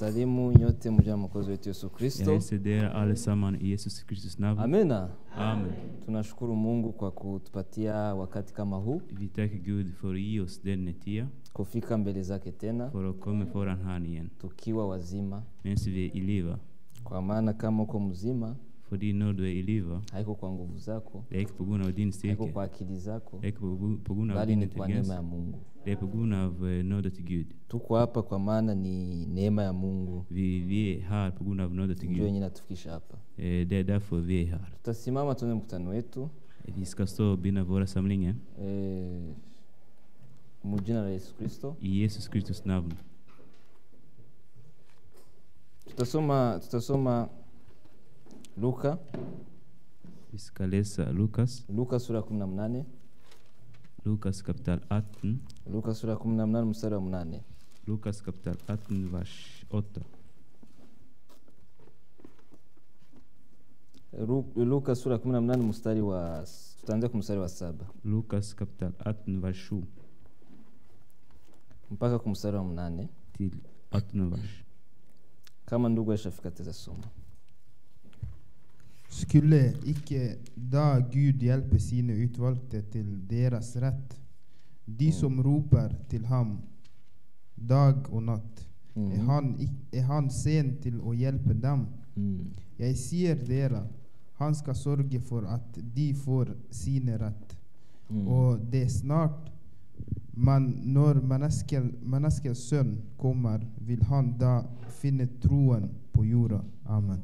wasalimu nyote mja mwokozi wetu Yesu Jag Kristo. hälsar er allesammans i Jesus Kristus namn. Amena. Amen. Tunashukuru Mungu kwa kutupatia wakati kama huu Vi tackar Gud för att ge oss denna tid, kufika mbele zake tena för att komma föran han igen, tukiwa wazima, medan vi är i livet. kwa maana kama uko mzima För när du är i livet, haiko kwa nguvu zako, det är inte på grund av din haiko styrka, kwa akili zako, det är inte på, på grund av bali din ni kwa neema intelligens, ya Mungu. det är på grund av eh, nådet till Gud. Tuko hapa kwa maana ni neema ya Mungu Vi, vi är här på grund av nådet till ndio Gud. yenye natufikisha hapa. Eh, Det är därför vi är här. Tutasimama tuone mkutano wetu Vi ska stå och binda våra samlingar eh, mujina la Yesu Kristo. i Jesus Kristus namn. Tutasoma tutasoma Luka Vi ska läsa Lukas, Luka sura ya 18 Lukas kapitel 18, Luka sura ya 18 mstari wa 8. Lukas kapitel 18, vers 8. Ru- Luka sura ya 18 mstari wa tutaanzia kwa mstari wa saba Lukas kapitel 18, vers 7 mpaka kwa mstari wa mnane till 18 vers. kama ndugu aishafika teza soma. Skulle ikke da Gud hjelpe sine utvalgte til deres rett, de som roper til ham dag og natt? Er, han, ik- er han sen til å hjelpe dem? Mm. Jeg sier dere, han skal sørge for at de får sine rett. Mm. Og det er snart, men når menneskel, menneskets sønn kommer, vil han da finne troen på jorda. Amen.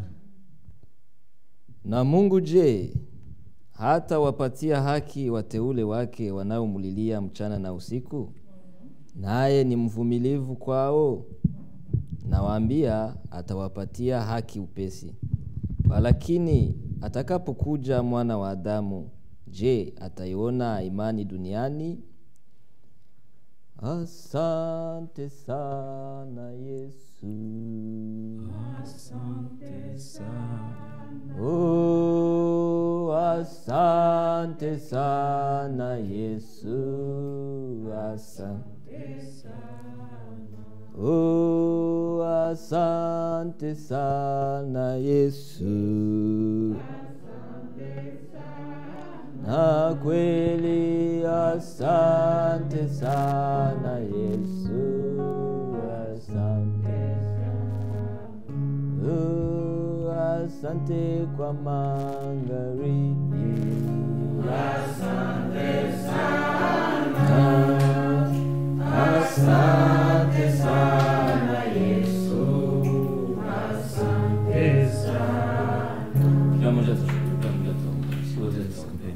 Na Mungu je, hata wapatia haki wateule wake wanaomlilia mchana na usiku? Naye ni mvumilivu kwao. Nawaambia, atawapatia haki upesi. Walakini atakapokuja mwana wa Adamu, je, ataiona imani duniani? Asante sana Yesu. Oh, asante sana Yesu, asante Oh, asante sana Yesu. Na kweli asante sana Yesu, asante Oh, asante kwa magharibi. Asante sana. Asante sana Yesu. Asante sana. Kila mmoja tushukuru, kila mmoja tuombe. Sote tuombe.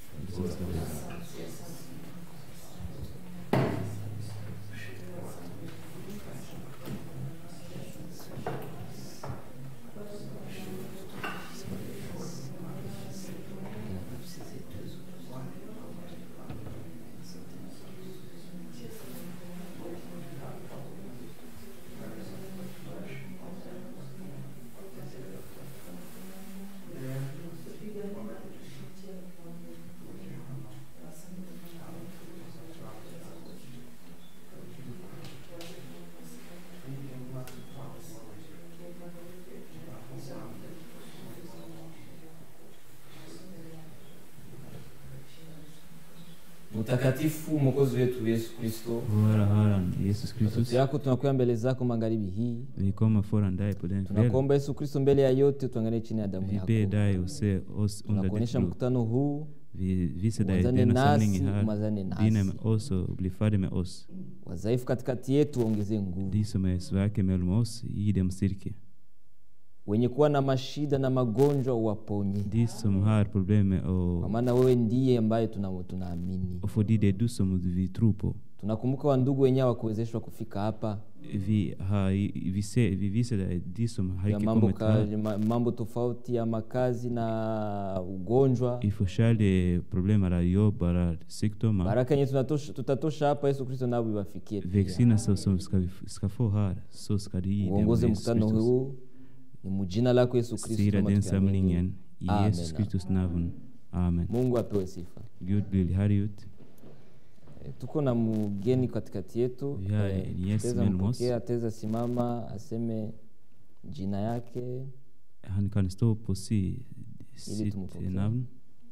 Mtakatifu Mwokozi wetu Yesu Kristo, Våra Herren Jesus Kristus, sauti yako tunakuya mbele zako magharibi hii. vi kommer föran dig på den kvällen. Tunakuomba Yesu Kristo, mbele ya yote tuangalie chini ya damu Vi yako. ber dig att se oss under ditt Tunakuonyesha blod. mkutano huu, Vi visar dig Umazane denna nasi, samling här. umazane nasi. Dina med oss och bli färdig med oss. wadhaifu katikati yetu waongezee nguvu, De som är svaga mellan oss, ge dem styrka. wenye kuwa na mashida na magonjwa uwaponye, De som har problem med kwa att... maana wewe ndiye ambaye tuna- tunaamini. Och för det är du som vi tror på. Tunakumbuka wandugu wenyewe hawakuwezeshwa kufika hapa Vi, har, vi, ser, vi visar dig de som har ya inte mambo, kommit ka, här. ma- mambo tofauti ya makazi na ugonjwa. I forskjellige problemer av jobb eller sykdommer. Baraka yenye tunatosha- tutatosha hapa, Yesu Kristo nao iwafikie pia. Välsignelser som ska, vi f- ska få här, så ska de ge dem uongoze Jesus mkutano Kristus. huu ni mujina lako Yesu Kristo. Styra kama den tukiamini. samlingen i Jesus Amen. Kristus namn. Amen. Mungu apewe sifa. Gud blir härliggjort. Eh, tuko na mgeni katikati yetu Ya, Eh, yes, teza Melmos. mpokea teza simama aseme jina yake Han kan stå på si, sitt tumpokee. namn.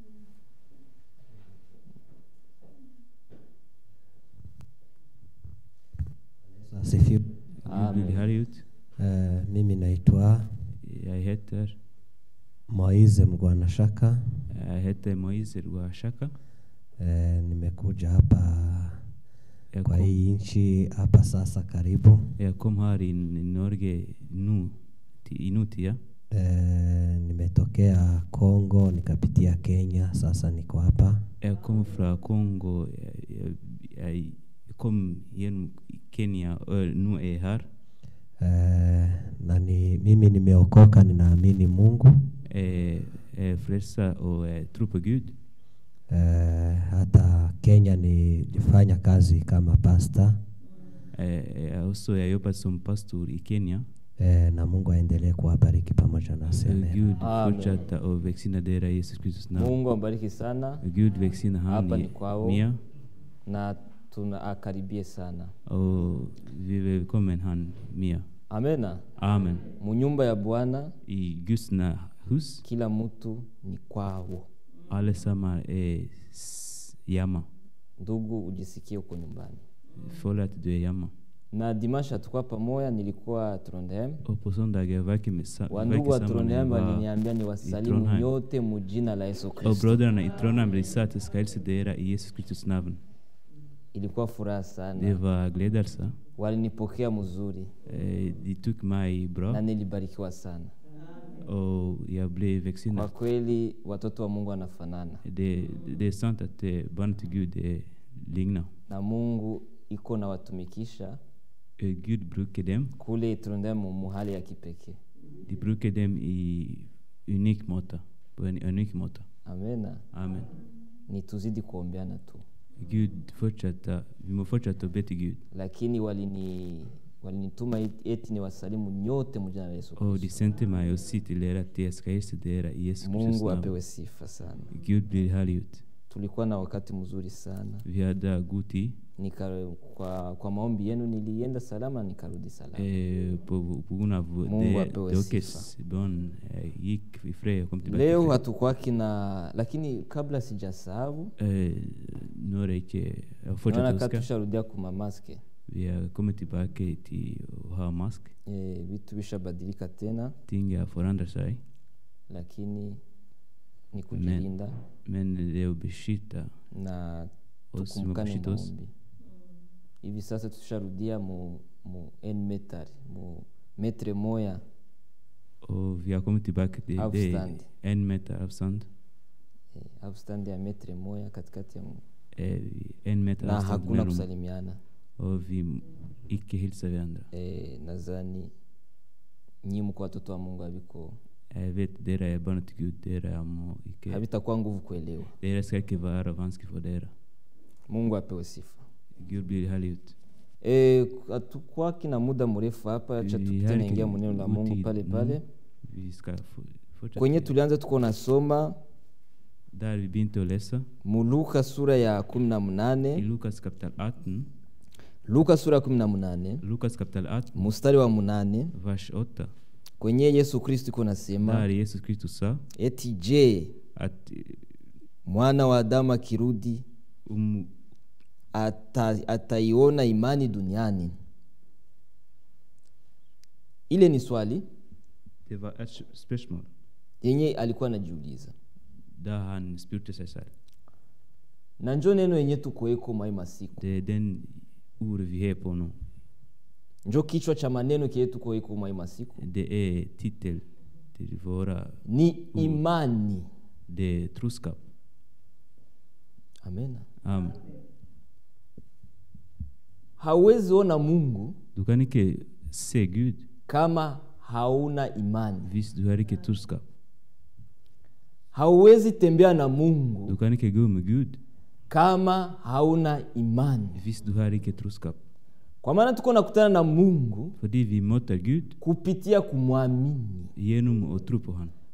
Asifiwe. Gud Amen. blir härlig ut. Eh, mimi naitwa Jag heter, Moize Mgwanashaka. jag heter Moise Rwashaka. Eh, nimekuja hapa Jag kwa kom, hii nchi hapa sasa karibu. jag kom här i i Norge nu, till- inuti. Ja. Eh, nimetokea Kongo nikapitia Kenya, sasa niko hapa. Jag kom från Kongo. Jag, jag, jag kom genom Kenya och nu är jag här. Eh, na ni, mimi nimeokoka, ninaamini Mungu. Eh, är frälsa och eh, tror på Gud. Eh, hata Kenya nilifanya kazi kama pasta Eh, jag också jag jobbat som pastor i Kenya. eh, na Mungu aendelee kuwabariki pamoja na Eh, seme. Gud Amen. fortsätta och välsigna er i Jesus Kristus namn. mungu ambariki sana Gud välsigna Hapa han ni i kwao. Mia na tuna akaribie sana och vi välkommen han Mia. amena Amen. munyumba ya bwana I Guds na- hus kila mtu ni kwao allesammans är s- hemma. ndugu ujisikie uko nyumbani Följ att du är hemma. na dimasha tukwa pamoja nilikuwa trondheim Och på söndag jag verkar med sa- wandugu wa verkar samman trondheim var- waliniambia ni i wasalimu Trondheim. nyote mujina la yesu Och kristo bröderna i Trondheim de sa att jag ska hälsa er i Jesus Kristus namn. ilikuwa furaha Det sana var glädjelse. walinipokea mzuri Eh, De tog mig na bra nilibarikiwa sana och jag blev kwa välsignad. kweli watoto wa mungu wanafanana Det, det är sant att eh, barn till Gud är ligna. na mungu iko na watumikisha Eh, Gud brukar dem. kule trondheim mu hali ya kipekee De brukar dem i unik måte. På en unik måte. amena Amen. ni tuzidi kuombeana tu Gud fortsätta, vi må fortsätta att be till Gud. lakini walini walinituma it- eti ni wasalimu nyote mujina la yesu Och de kristo sände mig och sa till er att jag ska hälsa er i Jesus Kristus mungu namn. apewe sifa sana Gud blir härlig ut. tulikuwa na wakati mzuri sana Vi hade god tid. Nika, kwa, kwa maombi yenu nilienda salama nikarudi salama Eh, på, på grund av Mungu det, apewe Dokes barn eh, gick i fred och kom tillbaka leo i fred. hatukwaki na lakini kabla sijasahau Eh, nu är det inte, jag naona fortsätter ka önska. tusharudia kumamaske Vi har kommit tillbaka till att ha mask. e, vitu vishabadilika tena Ting har förändrat sig. lakini ni kujilinda Men det är att beskytta na oss, tukumbukane beskytta oss. maombi hivi sasa tusharudia mu, mu en meter mu metre moya Och vi har kommit tillbaka till det Avstånd. en meter avstånd. eh, avstand ya metre moya katikati ya mu- Eh, en meter na avstånd hakuna mellan kusalimiana och vi icke hälsar varandra. eh, nadhani nyi mko watoto wa mungu haviko Jag vet, dera är barn till Gud, dera må icke... havitakuwa nguvu kuelewa Dera ska icke vara vanskligt för dera. mungu apewe sifa Gud blir härlig ut. Eh, hatukwaki na muda mrefu hapa acha Vi tupite har naingia icke muneno la god mungu tid pale nu. pale Vi ska få- fortsätta. kwenye tulianza tuko nasoma Där vi begynte att läsa. muluka sura ya kumi na I mnane Lukas kapitel 18. luka sura ya kumi na mnane Lukas kapitel 18, mstari wa mnane vers 8. kwenye yesu kristo iko nasema Där Jesus Kristus sa eti je att eh, mwana wa adamu akirudi um, ata, ataiona imani duniani ile ni swali det var ett spörsmål yenye alikuwa anajiuliza där han spurte sig själv. na njo neno yenye tukoeko mai masiku Det är den ord vi är på nu. njo kichwa cha maneno kie tukoeko mai masiku Det är titel till våra, ni imani det är troskap. amena Amen. hauwezi ona mungu Du kan inte se Gud kama hauna imani hvis du har inte troskap. hauwezi tembea na mungu Du kan inte gå med Gud kama hauna imani hvis du har inte troskap. kwa maana tuko nakutana na mungu För vi möter Gud kupitia kumwamini genom att tro på honom.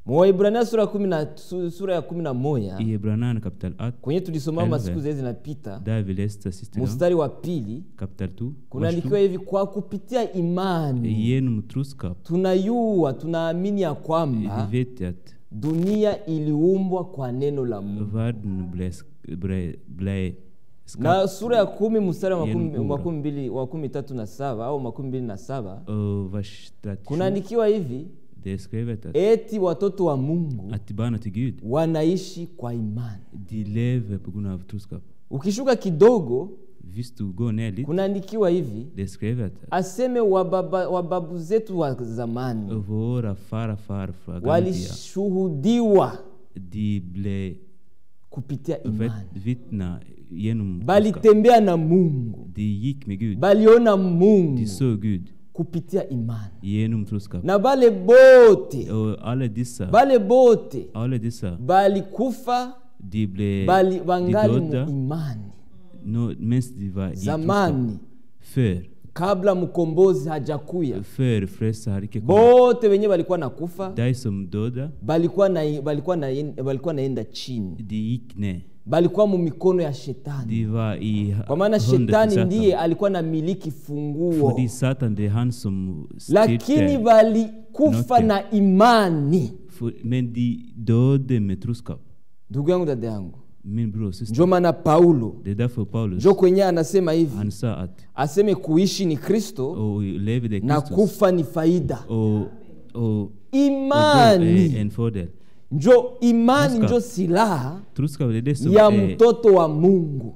mwaibrania sura ya kumi na su- sura ya kumi na moja I Hebreerne kapitel 8, kwenye tulisoma Elve. masiku zile zinapita där vi läste sista gången, mstari wa pili kapitel 2, vers kunaandikiwa 2. hivi kwa kupitia imani Genom troskap tunayua tunaamini ya vi kwamba vet att dunia iliumbwa kwa neno la mungu världen blev, blev, blev na skapt sura ya kumi mstari wa Yenu makumi- ura. makumi mbili wa kumi tatu na saba au makumi mbili na saba och vers 37. kunaandikiwa hivi Det är skrivet att, eti watoto wa mungu att barnen till Gud, wanaishi kwa imani de lever på grund av troskap. ukishuka kidogo Hvis du går ner lite, kunaandikiwa hivi det är skrivet att aseme wababa, wababu zetu wa zamani våra far och farfar gamla tider, walishuhudiwa de blev kupitia vet- imani vittna genom troskap. balitembea na mungu De gick med Gud, baliona mungu de såg Gud kupitia imani genom troskap. na bale bote Och alla dessa, bale bote alla dessa, balikufa de blev bali de wangali mu döda imani no, medan de var i troskap. zamani För, kabla mkombozi hajakuya för frälsaren hade icke kommit. bote wenye balikuwa na kufa De som döda, balikuwa na, balikuwa na, balikuwa naenda chini de gick ner. balikuwa mu mikono ya shetani De var i kwa maana handen till shetani Satan. ndiye alikuwa na miliki funguo Fordi Satan det är han som lakini styrte. balikufa Note. na imani För- Men de dödade med troskap. ndugu yangu dada yangu Min bror och syster. njo maana paulo Det är därför Paulus, njo kwenye anasema hivi han sa att aseme kuishi ni kristo och lever det na Kristus kufa ni faida och, och, och dö är imani en fördel. njo imani Troskap. njo silaha Troskap det är det som ya är, mtoto wa mungu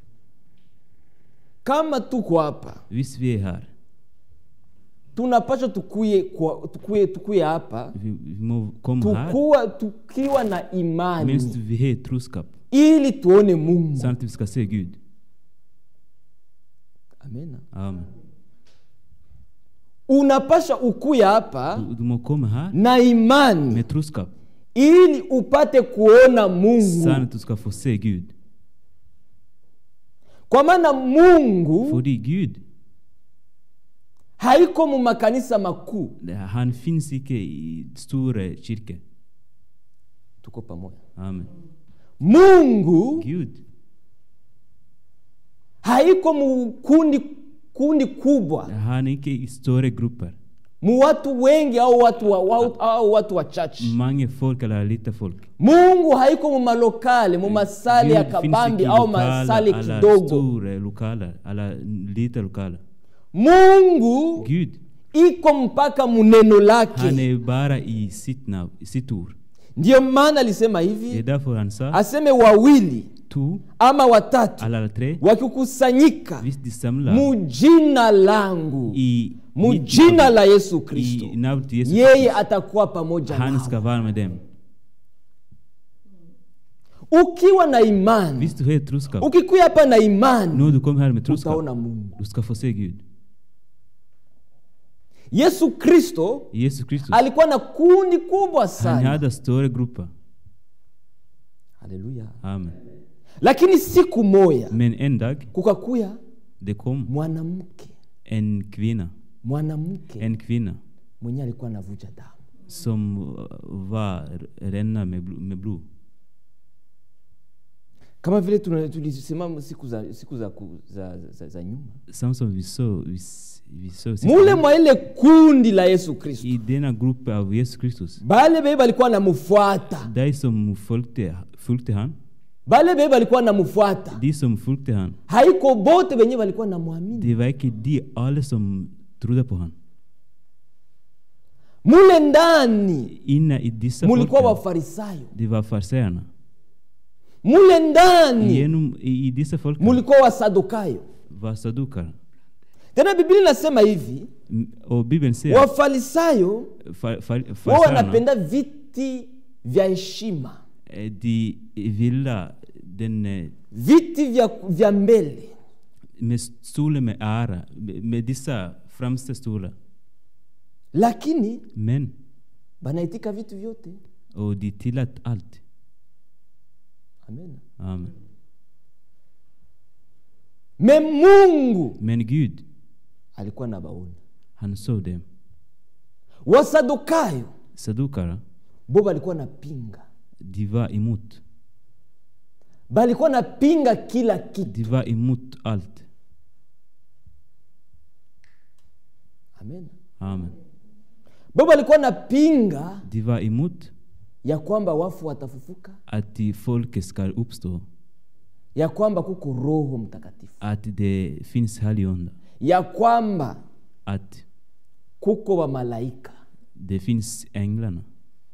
kama tuko hapa visst vi är här, tunapasha tukuye, kwa, tukuye, tukuye hapa vi, vi må komma här, tukuwa tukiwa na medan imani vi har troskap, ili tuone mungu samtidigt vi ska se Gud. Amena. Amen. unapasha ukuya hapa Du, du må komma här na imani med troskap, ili upate kuona mungu så att du ska få se Gud. kwa maana mungu Fordi Gud, haiko mu makanisa makuu han finns icke i stora kyrkor. tuko pamoja Amen. mungu Gud, haiko mu kundi kundi kubwa han är icke i stora grupper. mu watu wengi au watu, wa, wa, au watu wachache Många folk eller lite folk. mungu haiko mu malokale mu masale ya Gud finns kabambi icke i au lokaler, masale alla kidogo stora lokaler, alla lite lokaler. mungu Gud, iko mpaka muneno han lake är bara i sitt, nav, i sitt ord. ndiyo maana alisema Det är hivi därför han sa, aseme wawili tu, ama watatu alla tre, wakikusanyika visst de samlar mujina langu i, mujina la yesu i kristo namnet till Jesus yeye Kristus. atakuwa pamoja Han nao ska vara med dem. ukiwa na imani Visst du har troskap, ukikuya hapa na imani nu du kommer här med troskap, utaona mungu du ska få se Gud. yesu kristo Jesus Kristus, alikuwa na kundi kubwa han sana hade stora grupper. haleluya Amen. lakini siku moya Men en dag, kukakuya det kom mwanamke en kvinna, mwanamke en kvinna mwenye alikuwa anavuja damu som uh, var renna med, bl- med blod. kama vile tuna- tulisema siku za siku za, ku- za, za, za nyuma Samma som vi såg, vi, s- vi såg sist. mule mwa ile kundi la yesu kristo I denna grupp av Jesus Kristus, bale beye balikuwa namfuata de som följde, följde han, bale beye balikuwa namfuata de som följde han, haiko bote benye balikuwa namwamini det var inte de alla som trodde på han. mule ndani Inne i dessa mulikuwa folken, wafarisayo det var fariséerna. mule ndani Genom, i, I dessa folken mulikuwa wasadukayo var sadukar. tena biblia inasema hivi M- Och Bibeln säger, wafarisayo fa, fa, wao fariséerna, wanapenda viti vya heshima eh, de ville den eh, viti vya, vya mbele med stolar med ära, med med dessa främsta stolar. lakini Men, banaitika vitu vyote och de tillät allt. amen Amen. me mungu Men Gud, alikuwa na baona han såg dem. wasadukayo Sadukara, bo balikuwa napinga De var emot. balikuwa napinga kila kitu De var emot allt. amen Amen. bo balikuwa napinga De var emot ya kwamba wafu watafufuka att de folket ska uppstå. ya kwamba kuko roho mtakatifu Att det finns helgonda. ya kwamba Att kuko wamalaika det finns änglarna.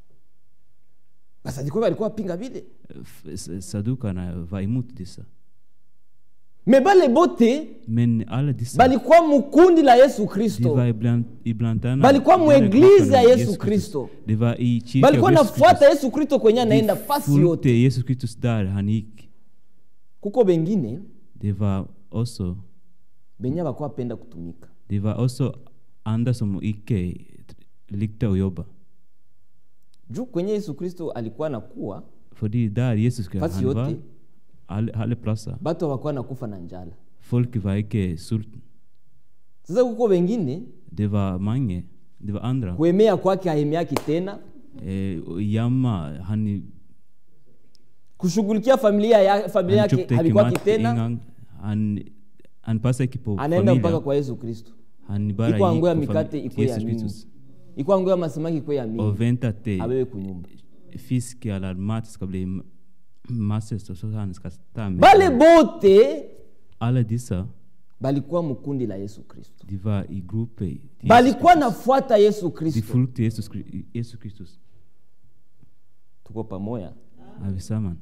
basadiko balikuwa pinga vile F- s- Sadukarna var emot dessa. me bale bote Men alla dessa, balikuwa mukundi la yesu de kristo var ibland, ibland annat. balikuwa de var mueglize gruppen ya av yesu kristo Det var i kyrkan balikuwa av Jesus nafuata Kristus. yesu kristo kwenye anaenda De fasi följde yote Jesus Kristus där han gick. kuko bengine Det var också, benye bakuwa penda kutumika det var också andra som icke likte att jobba. juu kwenye yesu kristo alikuwa nakuwa Fordi där Jesus Fast han var, yote- alle, alle platser, batu hawakuwa nakufa na njala folk var icke sultna. sasa kuko wengine Det var många, det var andra. kuemea kwake haemeaki tena Eh, och jamma, han, kushughulikia familia ya familia han yake köpte havikwaki mat tena en gång. Han, han passade icke på anaenda mpaka familjen. kwa yesu kristo Han bara iko gick angoya på mikate fam- ikwe ya Jesus mingi Kristus iko angoya masamaki ikwe ya mingi och väntade till abewe kunyumba fisk eller mat ska bli m- massor så så han ska ta med. bale bote Alla dessa, balikuwa mkundi la yesu kristo de var i grupper. till Jesus balikuwa Kristus. nafuata yesu De kristo följde Jesus, Kri- Jesus Kristus. tuko pamoja Är vi samman?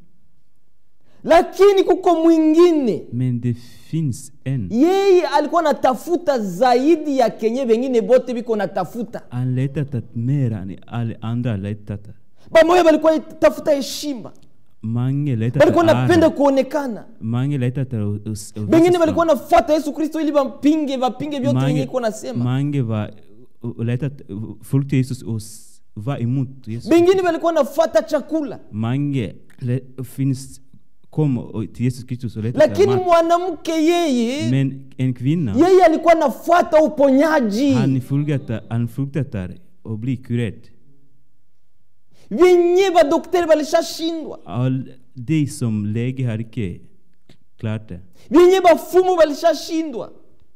lakini kuko mwingine Men det finns en. yeye alikuwa natafuta zaidi ya kenye vengine bote biko natafuta Han letat att mer än alla andra letat. bamoya balikuwa tafuta heshima Många letat balikuwa napenda ära. kuonekana Många letat att- att- att bengine visa balikuwa fram. nafuata yesu kristo ili bampinge vapinge vyote Många- yenye iko nasema Många var och letat, följde Jesus och s- var emot Jesus. bengine balikuwa nafuata chakula Många le- finns, kom och- till Jesus Kristus och letade lakini mat. mwanamke yeye Men en kvinna, yeye alikuwa nafuata uponyaji han fruktade, han fruktade att bli kurerad. vyenye badokteri balishashindwa All det som läge har icke klart det. vyenye bafumu balishashindwa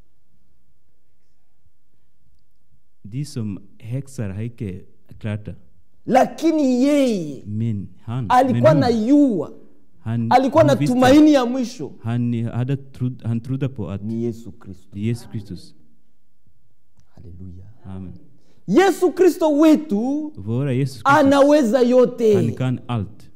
De som häxar har icke klart det. lakini yeye Men han, alikuwa men na hon, yua han, alikuwa na han, visste- tumaini ya mwisho han, hade trod, han trodde på att ni yesu kristo Jesus Kristus. haleluya Amen. yesu kristo wetu Våra Jesus Kristus, anaweza han yote kan allt.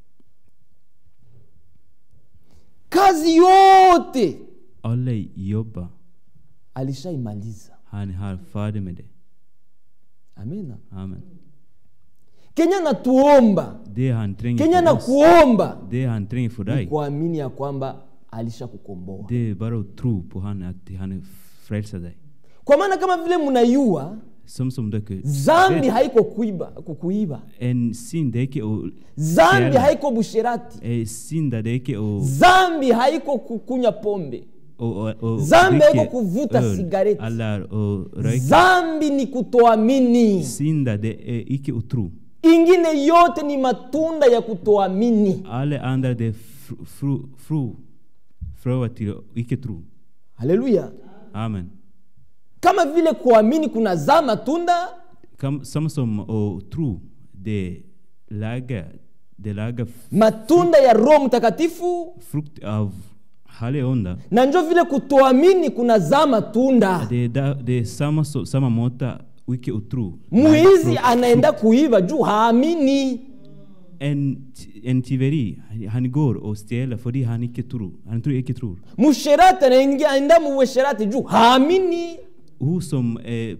kazi yote Alla jobbar. alishaimaliza Han har färdig med det. amena Amen. kenya natuomba Det han tränger kenya för oss, nakuomba det han tränger för ni dig, kuamini ya kwamba alishakukomboa det är bara att tro på han, att han frälser dig. kwa maana kama vile mnayua Som som dere zambi vet, haiko kuiba kukuiba en synd är icke att zambi stjäla. haiko busherati Eh, Synd är icke att zambi haiko kukunya pombe och- och- och Zambi dricka haiko kuvuta öl cigarette. eller att röka. zambi ni kutoamini Synd det är icke att tro. ingine yote ni matunda ya kutoamini Alla andra det är fru, fru, fru, fröa till att icke tro. haleluya Amen. kama vile kuamini kunazaa matunda Kam, samma som att tro, det lagar, det lagar f- matunda ya roho mtakatifu frukt av helig onda. na njo vile kutoamini kunazaa matunda Det är, där, det är samma, så- samma måta icke att tro. mwizi anaenda kuiva juu haamini En, en tyveri, han går och stjäler för han icke tror. Han tror icke tror. musherati anaingia- anaenda muwesherati juu haamini Hur som eh,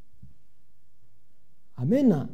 amena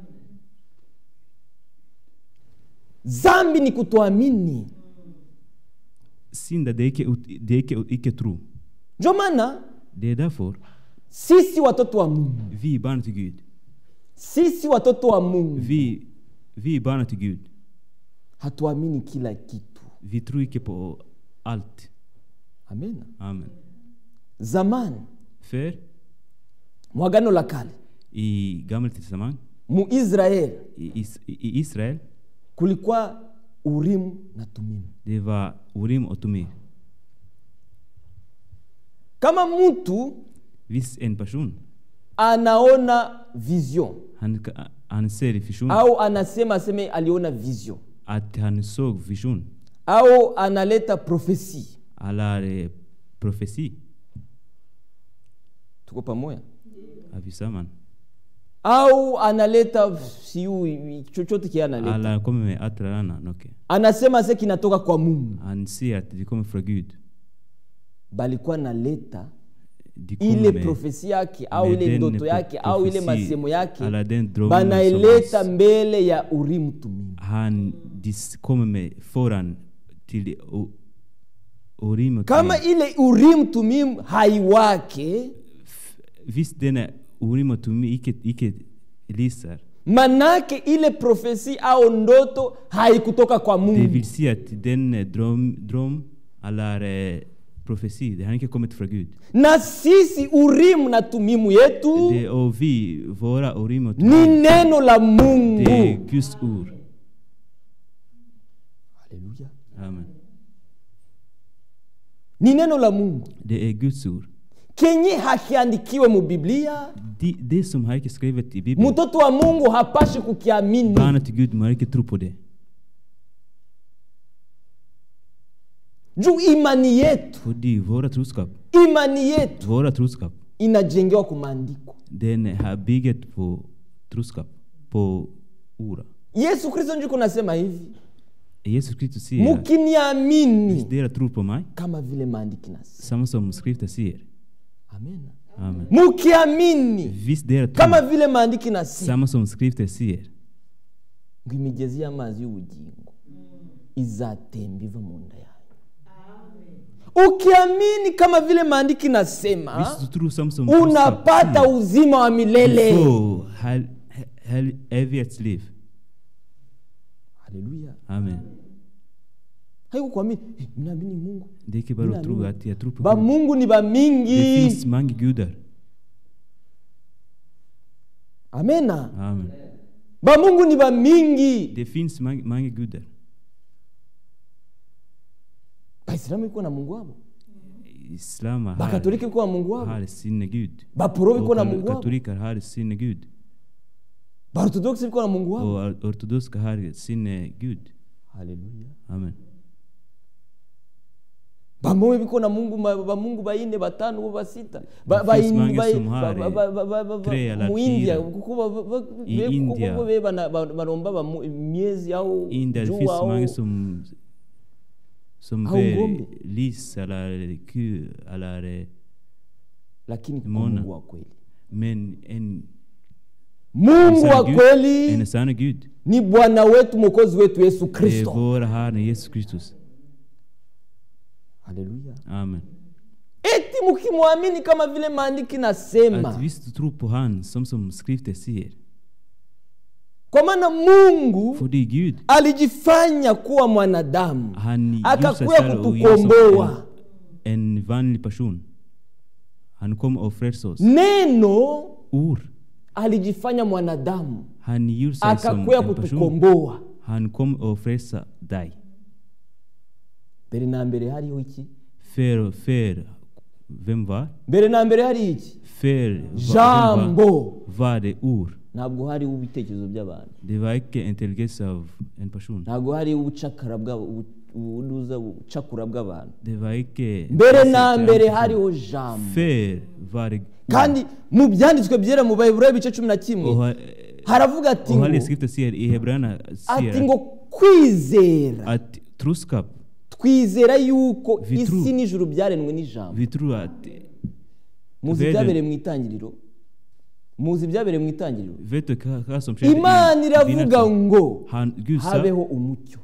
zambi ni kutoamini syndar, det är icke, ut- det är icke, icke tro. njo maana Det är därför sisi watoto wa mungu vi är barn till Gud. sisi watoto wa mungu Vi, vi är barn till Gud. hatuamini kila kitu Vi tror icke på allt. amena Amen. zamani För mwagano la kale i Gamla testament, mu israeli i, is, i Israel, kulikuwa urimu na tumimu det var Urim och Tumir. kama mtu Hvis en person, anaona vision han, ka- han ser vision, au anasema aseme aliona vision att han såg vision, au analeta profesi eller eh, profeti, tuko pamoja avisaman. au analeta siu chochote kile analeta Eller kommer med att rana noke. anasema se kinatoka kwa mungu Han ser att det kommer från Gud. balikuwa naleta De ile kommer med, profesi yake au med ile den ndoto pro- yake au ile profesi, masemo yake eller den drömmen banaileta som mbele ya urimu tumimu han dis, kommer med foran till O- Urim och kama Tumir. ile urimu tumimu haiwake Visst denna Urim och Tumir icke, icke lyser. manake ile profesi au ndoto haikutoka kwa Det mungu vill säga att den eh, dröm, dröm eller eh, profeti, det har inte kommit från Gud. na sisi urimu na tumimu yetu Det, och vi, våra Urim och ni Tumir, neno la det är mungu Guds ord. Haleluya. Amen. ni neno la mungu Det är Guds ord. kenye hakiandikiwe mu biblia Det, det som har inte skrivit i Bibeln, mtoto wa mungu hapashi kukiamini barnet till Gud, man har inte tro på det. juu imani yetu För våra troskap, imani yetu våra troskap, inajengewa ku maandiko den har byggt på troskap, på ord. yesu kristo njuko nasema hivi Jesus Kristus säger att mukiniamini hvis dere tror på mig, kama vile maandiki nasema samma som skriften säger. amen Amen. mukiamini Hvis dere kama tror, vile maandiki nasema samma som skriften säger, ngo imigezi y'amazi y'ubugingo izatemba iva mu nda yayo ukiamini kama vile maandiki nasema hvis du tror samma som unapata säger, uzima wa du milele får hel- hel- evighetsliv. haleluya Amen. haiko kuamini eh, mnaamini mungu Det är inte bara att tro Mina att jag tror på ba Gud. mungu ni Det bamingi finns många gudar. amena Amen. ba mungu ni bamingi Det finns många, många gudar. baisilamu iko na mungu wabo Islam har, bakatolika iko na mungu wabo har sin gud. baporo biko Och na kal- mungu wabo katoliker har sin gud. baorthodoksi biko na mungu wabo Och or- ortodoxa har sin eh, gud. haleluya Amen. bamowe biko na mungu ma- bamungu baine batano bo basita Ba- Det ba- finns många ba- som ba- har, ba- ba- ba- ba- ba- tre eller mu india fyra. kuko ba- ba- ba- I be- kuko India. bo be bana- ba- baromba bamu- miezi au In där det jua finns au många som som Au ber ngombe. lis eller ku eller eh, lakini kuko Mona. mungu wa kweli men en, mungu en wa sann Gud, kweli en sann Gud. ni bwana wetu mwokozi wetu yesu Det är kristo vår Herre Jesus Kristus. haleluya Amen. eti mkimwamini kama vile maandiki nasema Att visst du tror på han som som skriften säger. kwa maana mungu För det är Gud. alijifanya kuwa mwanadamu Han akakuya gjorde sig själv och gör som kutukomboa en, en vanlig person. Han kom och frälste oss. neno Ord. alijifanya mwanadamu Han gjorde sig som akakuya en person. kutukomboa Han kom och frälste dig. mbere na mbere hariho iki För, för vem var? mbere na mbere hari iki För va- vem var, jambo var det ord. ntabwo hariho ibitekerezo by'abantu Det var inte intelligens av en person. ntabwo hariho ubucakara bw'abo- ubu- ubuduza ubucakura bw'abantu Det var inte... mbere na mbere hariho jambo För var det ord. kandi mu byanditswe byera mu bayiburayo ibice cumi na Och, kimwe ha- haravuga ati och ngo Heliga skriften säger i Hebreerna ati säger ngo kwizera att troskap, twizera yuko Vi true. isi n'ijuru byaremwe n'ijambo vi tror att muzi Vede- ibyabereye mu itangiriro muzi ibyabereye mu itangiriro Vet du vad vad som skedde imana i iravuga begynnelsen? ngo Han, Gud sa, habeho umucyo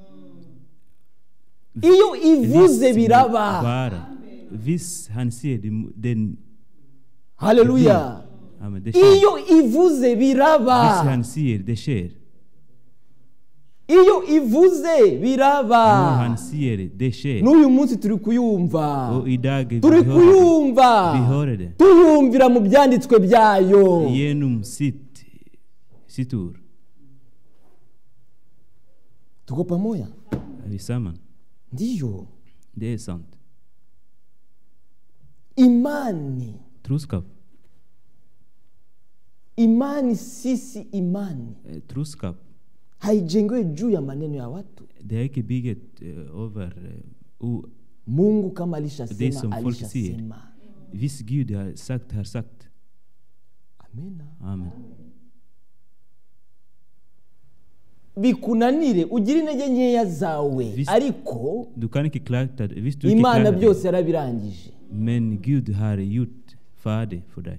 iyo ivuze "Visst biraba vara." Visst han säger det, den, haleluya amen, det sker. iyo ivuze Visst biraba han säger det sker. iyo ivuze När biraba han säger det sker. n'uyu munsi turi kuyumva Och idag vi turi hör, kuyumva vi hör det. tuyumvira mu byanditswe byayo Genom sitt, Situr. tuko pamoja Är vi samman? ndiyo Det är sant. imani Troskap. imani sisi imani Eh, Troskap. haijengewe juu ya maneno ya watu Det är inte bygget eh, över eh, o- mungu kama Det som alishasema folk säger. alishasema Viss Gud har sagt, har sagt. amena Amen. bikunanire ugire intege nkeya zawe Vis- ariko Du kan inte klaga det. Visst du inte imana klagar det. byose yarabirangije Men Gud har gjort färdigt för dig.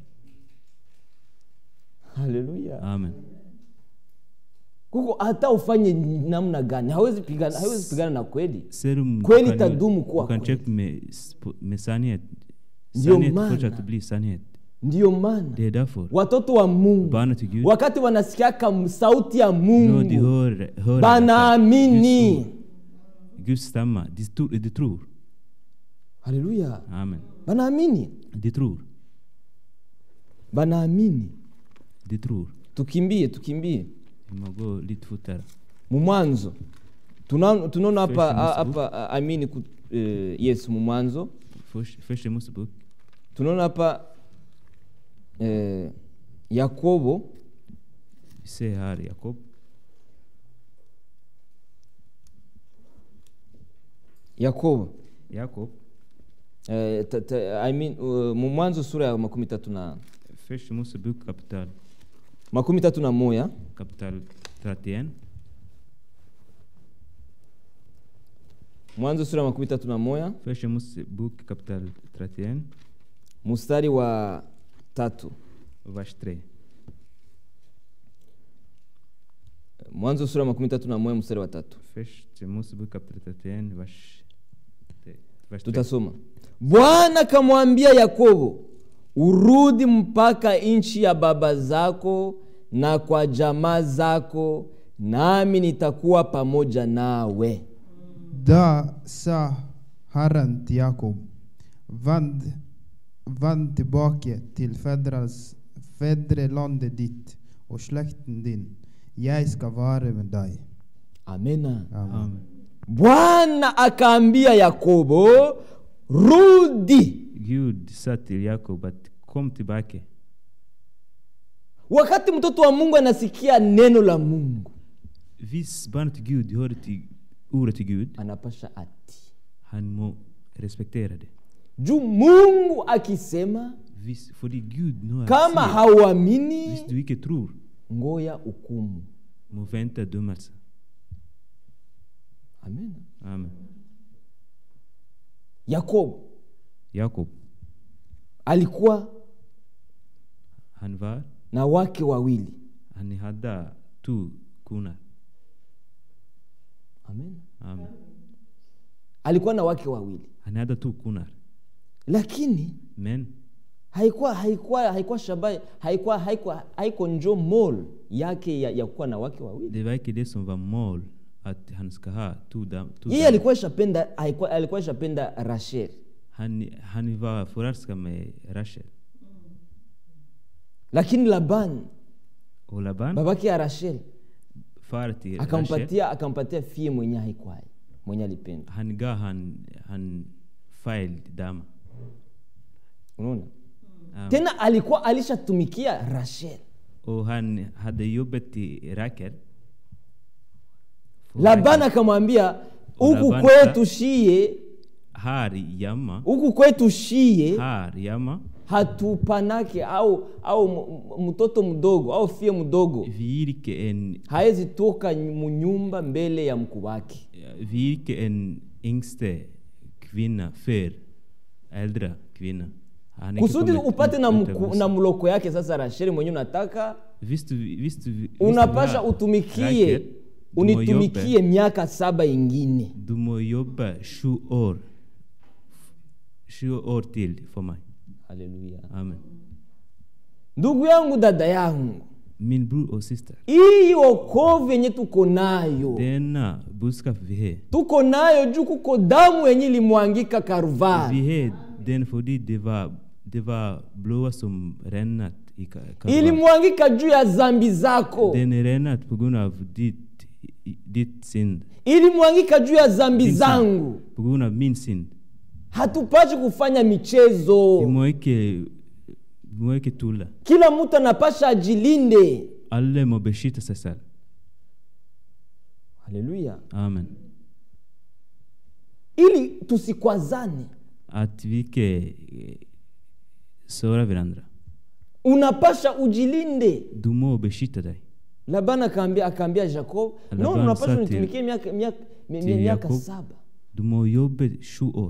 haleluya Amen. kuko hata ufanye namna gani hawezi pigana, hawezi pigana na kweli Serum Kweli du kan- itadumu kuwa Du kan kweli. köpa med, sp- med sanning. Ndio Sanning maana. fortsätter bli sanning. ndiyo maana Det är därför. watoto wa mungu Barna till Gud. wakati wanasikiaka sauti ya När de mungu hör, hör banaamini Guds ord, Guds stämma, de, tro- de tror. haleluya Amen. banaamini De tror. banaamini De tror. tukimbie tukimbie Vi må gå lite fortare. mu mwanzo Tuna- tunaona hapa First a- Mosebuk. hapa a- amini ku- eh, yes mu mwanzo Först, första Mosebok, tunaona hapa eh, yakobo vi ser här Jakob. yakobo Jakob, eh, ta- ta- I mean, uh, mu mwanzo sura ya makumi tatu na första Mosebok kapitel, makumi tatu na moya kapitel 31. mwanzo sura ya makumi tatu na moya Första Mosebok kapitel 31, mstari wa tatu vers 3. mwanzo sura ya makumi tatu na moya mstari wa tatu Första Mosebok kapitel 31, vers, vers 3. tutasoma bwana akamwambia yakobo urudi mpaka nchi ya baba zako na kwa jamaa zako nami nitakuwa pamoja nawe Da sa Herren till Jakob, vänd, vänd tillbaka till fädras, fädrelandet ditt och släkten din. Jag ska vara med dig. amena Amen. Amen. bwana akaambia yakobo rudi Gud sa till Jakob att kom tillbaka. wakati mtoto wa mungu anasikia neno la mungu Vis barnet till Gud hör till ordet till Gud. anapasha ati Han må respektera det. juu mungu akisema Vis, för det Gud nu har kama sagt, hauamini Hvis du inte tror, ngoya hukumu må vänta dömelse. amen Amen. yakobo Jakob, alikuwa han var, na wake wawili han hade två koner. amen Amen. alikuwa na wake wawili Han hade två koner. lakini Men haikuwa haikuwa haikuwa shabai haikuwa haikuwa haiko njo mol yake ya, ya kuwa na wake wawili det var inte det som var mål, att han ska ha två dam- två yeye damer. alikuwa ishapenda haikuwa- alikuwa ishapenda rashel Han, han var förälskad med Rachel. lakini laban Och Laban, babake ya rashel far till Rachel, akampatia akampatia fie mwenye haikuwa mwenye alipenda han gav han, han fel dam. unaona Amen. tena alikuwa alishatumikia rashel Och han hade jobbat till Rakel. För laban Rachel. akamwambia Och huku Laban kwetu sa- shie Här jamma, huku kwetu shie här jamma, hatupanake au au m- m- mtoto mdogo au fie mdogo virke en, hawezi toka munyumba mbele ya mkuu wake virke en yngste kvinna för äldre kvinna. Han är inte kusudi kommit upate ut- na, ut mku, av na mloko yake sasa rasheli mwenyewe unataka Visst du, visst du, visst unapasha du har utumikie Rakel, du må unitumikie jobba- miaka saba ingine Du må jobba sju år. Sju år till för mig. haleluya Amen. ndugu yangu dada yangu Min bror och syster. hii wokovu yenye tuko nayo Denna budskap vi har. tuko nayo juu kuko damu yenye ilimwangika karvari Vi har den för det var, det var blåa som rännat i Ka- Kalvar. ilimwangika juu ya zambi zako Den är renat på grund av ditt, i- ditt synd. ilimwangika juu ya zambi Din zangu synd. På grund av min synd. hatupashi kufanya michezo Vi må ikke, vi må ikke tulle. kila mtu anapasha ajilinde Alle må beskytte seg selv. haleluya Amen. ili tusikwazane At vi ikke eh, sårer hverandre. unapasha ujilinde Du må beskytte deg. labani akaambia akaambia jacob no Laban unapasha sa till- unitumikie miaka miaka mi- till miaka Jakob. saba Du må jobbe sju år.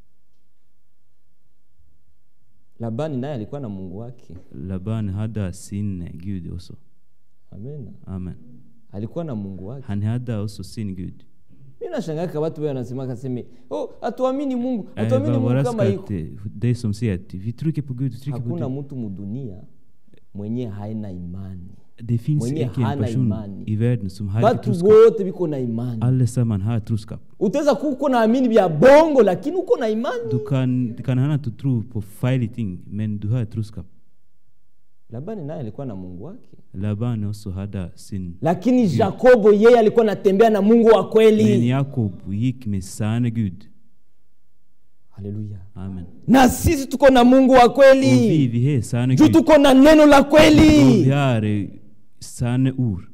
labani naye alikuwa na mungu wake Laban hade sin Gud också. amen Amen. alikuwa na mungu wake Han hade också sin Gud. mi nashangaka watu wao wanasema kaseme oh, hatuamini mungu Jag hatuamini var mungu kama överraskad iko att eh, det som säger att vi trycker på Gud, vi trycker på hakuna Gud. mtu mudunia mwenye haina imani Det finns mwenye inte en hana person imani. i världen som har inte batu troskap. wote biko na imani Allesammans har troskap. utaweza kuwa uko naamini vya bongo lakini uko na imani Du kan, du kan hända att du tror på fel ting, men du har troskap. labani naye alikuwa na mungu wake Laban också hade sin. lakini jakobo yeye alikuwa anatembea na mungu wa Men kweli Jakob gick med sanne Gud. haleluya Amen. na sisi tuko na mungu wa Och vi, kweli vi har sanne juu Gud. tuko na neno la Och vi kweli har eh, sanne ord.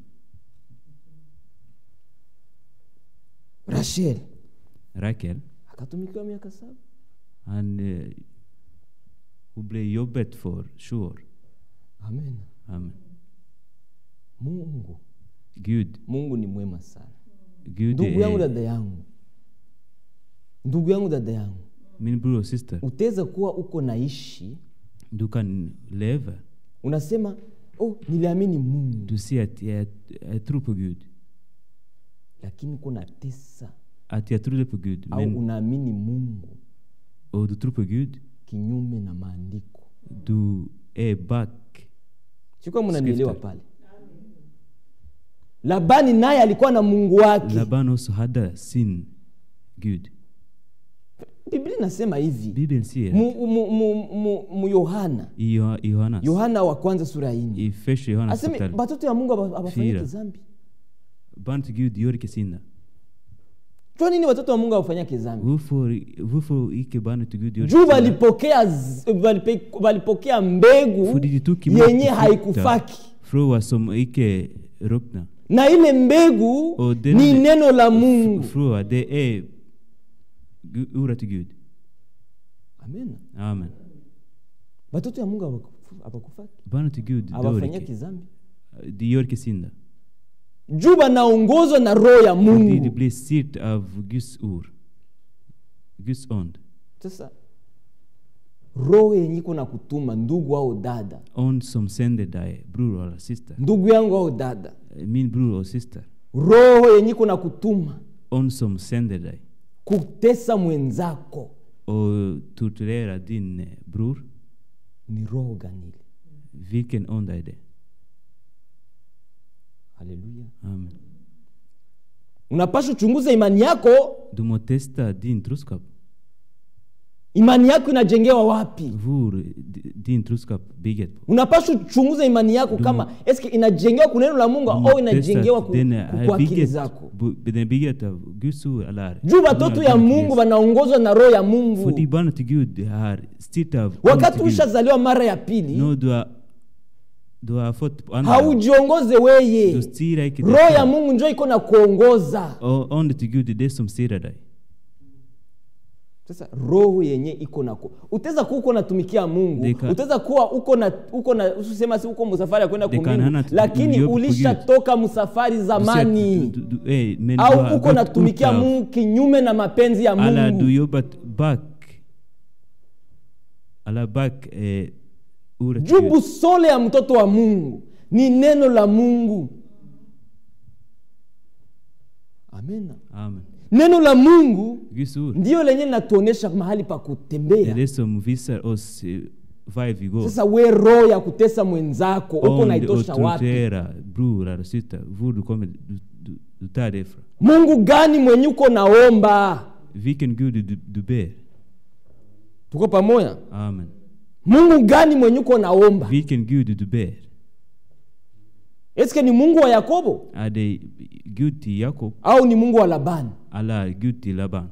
rachel Rakel, akatumikiwa miaka saba han eh, hon blev jobbet för sju år. amen Amen. mungu Gud, mungu ni mwema sana Gud ndugu yangu är dada yangu ndugu yangu dada yangu min bror och syster. utaweza kuwa uko naishi Du kan leva. unasema oh, niliamini mungu Du säger att jag, jag tror på Gud. lakini uko natesa Att jag trodde på Gud. au Men, unaamini mungu och du tror på Gud. kinyume na maandiko Du är back. sikuwa mnanielewa Skrifter. pale labani naye alikuwa na mungu wake Laban också hade sin Gud. biblia inasema hivi Bibeln säger mu, mu, mu, mu, mu yohana i Joha- i Johannes, yohana wa kwanza sura ya nne i första Johannes aseme kapitel, batoto ya mungu aba- abafanyike Fyra. zambi barn till Gud gör icke synder. jua nini watoto wa mungu abafanyake zambi Varför, varför icke barnet till Gud gör juu icke synder? walipokea z- walipe- walipokea mbegu För de tog emot yenye frukter haikufaki från vad som icke ruttnar. na ile mbegu Och den- ni neno la mungu Från vad det är Gu- ordet till Gud. amen Amen. batoto ya mungu abakufu- abakufaki Barnet till Gud dör abafanyake icke. zambi De gör icke synder. juu banaongozwa na roho ya För de, de mungu blir styrt av Guds ord. Guds ond. sasa roho yenye iko na kutuma ndugu au dada Ond som sänder dig, bror eller syster. ndugu yangu au dada Min bror och syster. roho yenye iko na kutuma Ond som sänder dig kutesa mwenzako och torturerar din eh, bror. ni roho ganili Vilken ond är det? haleluya Amen. unapasha uchunguze imani yako Du må testa din troskap. imani yako inajengewa wapi Hvor di- din troskap bygger på. unapasha uchunguze imani yako kama eske inajengewa ku neno la mungu Du må au inajengewa ku, den ku, är ku akili bygget, zako bu- den är bygget av Guds ord eller juu watoto ya mungu wanaongozwa na roho ya För mungu de barnen till Gud har styrt av ond wakati till Gud. ushazaliwa mara ya pili No, du har, du har fått andra. haujiongoze weye Du styr icke dig roho ya själv. mungu njo iko na kuongoza Och ond till Gud är det som styr dig. sasa roho yenye iko na ku- utaweza kuwa uko natumikia mungu Deka- utaweza kuwa uko na uko na usisema si uko msafari ya kwenda Deka kumbingu nana tu- lakini uliopo ulishatoka msafari Du ser att zamani du- du- du- eh, men du har au uko gått natumikia ut av- mungu kinyume na mapenzi ya Alla du mungu jobbat back. Alla back eh, ordet till juu Gud. busole ya mtoto wa mungu ni neno la mungu amena Amen. neno la mungu Guds ord. ndiyo lenye linatuonyesha mahali pa Det är kutembea det som visar oss eh, var vi går. sasa we roho ya kutesa mwenzako uko Om du naitosha wapi torterar bror eller syster, var du kommer, du, du, du tar det ifrån. mungu gani mwenye uko naomba Vilken Gud du, du ber. tuko pamoja Amen. mungu gani mwenye uko naomba Vilken Gud du ber? eske ni mungu wa yakobo Är det Gud till Jakob au ni mungu wa labani eller Gud till Laban?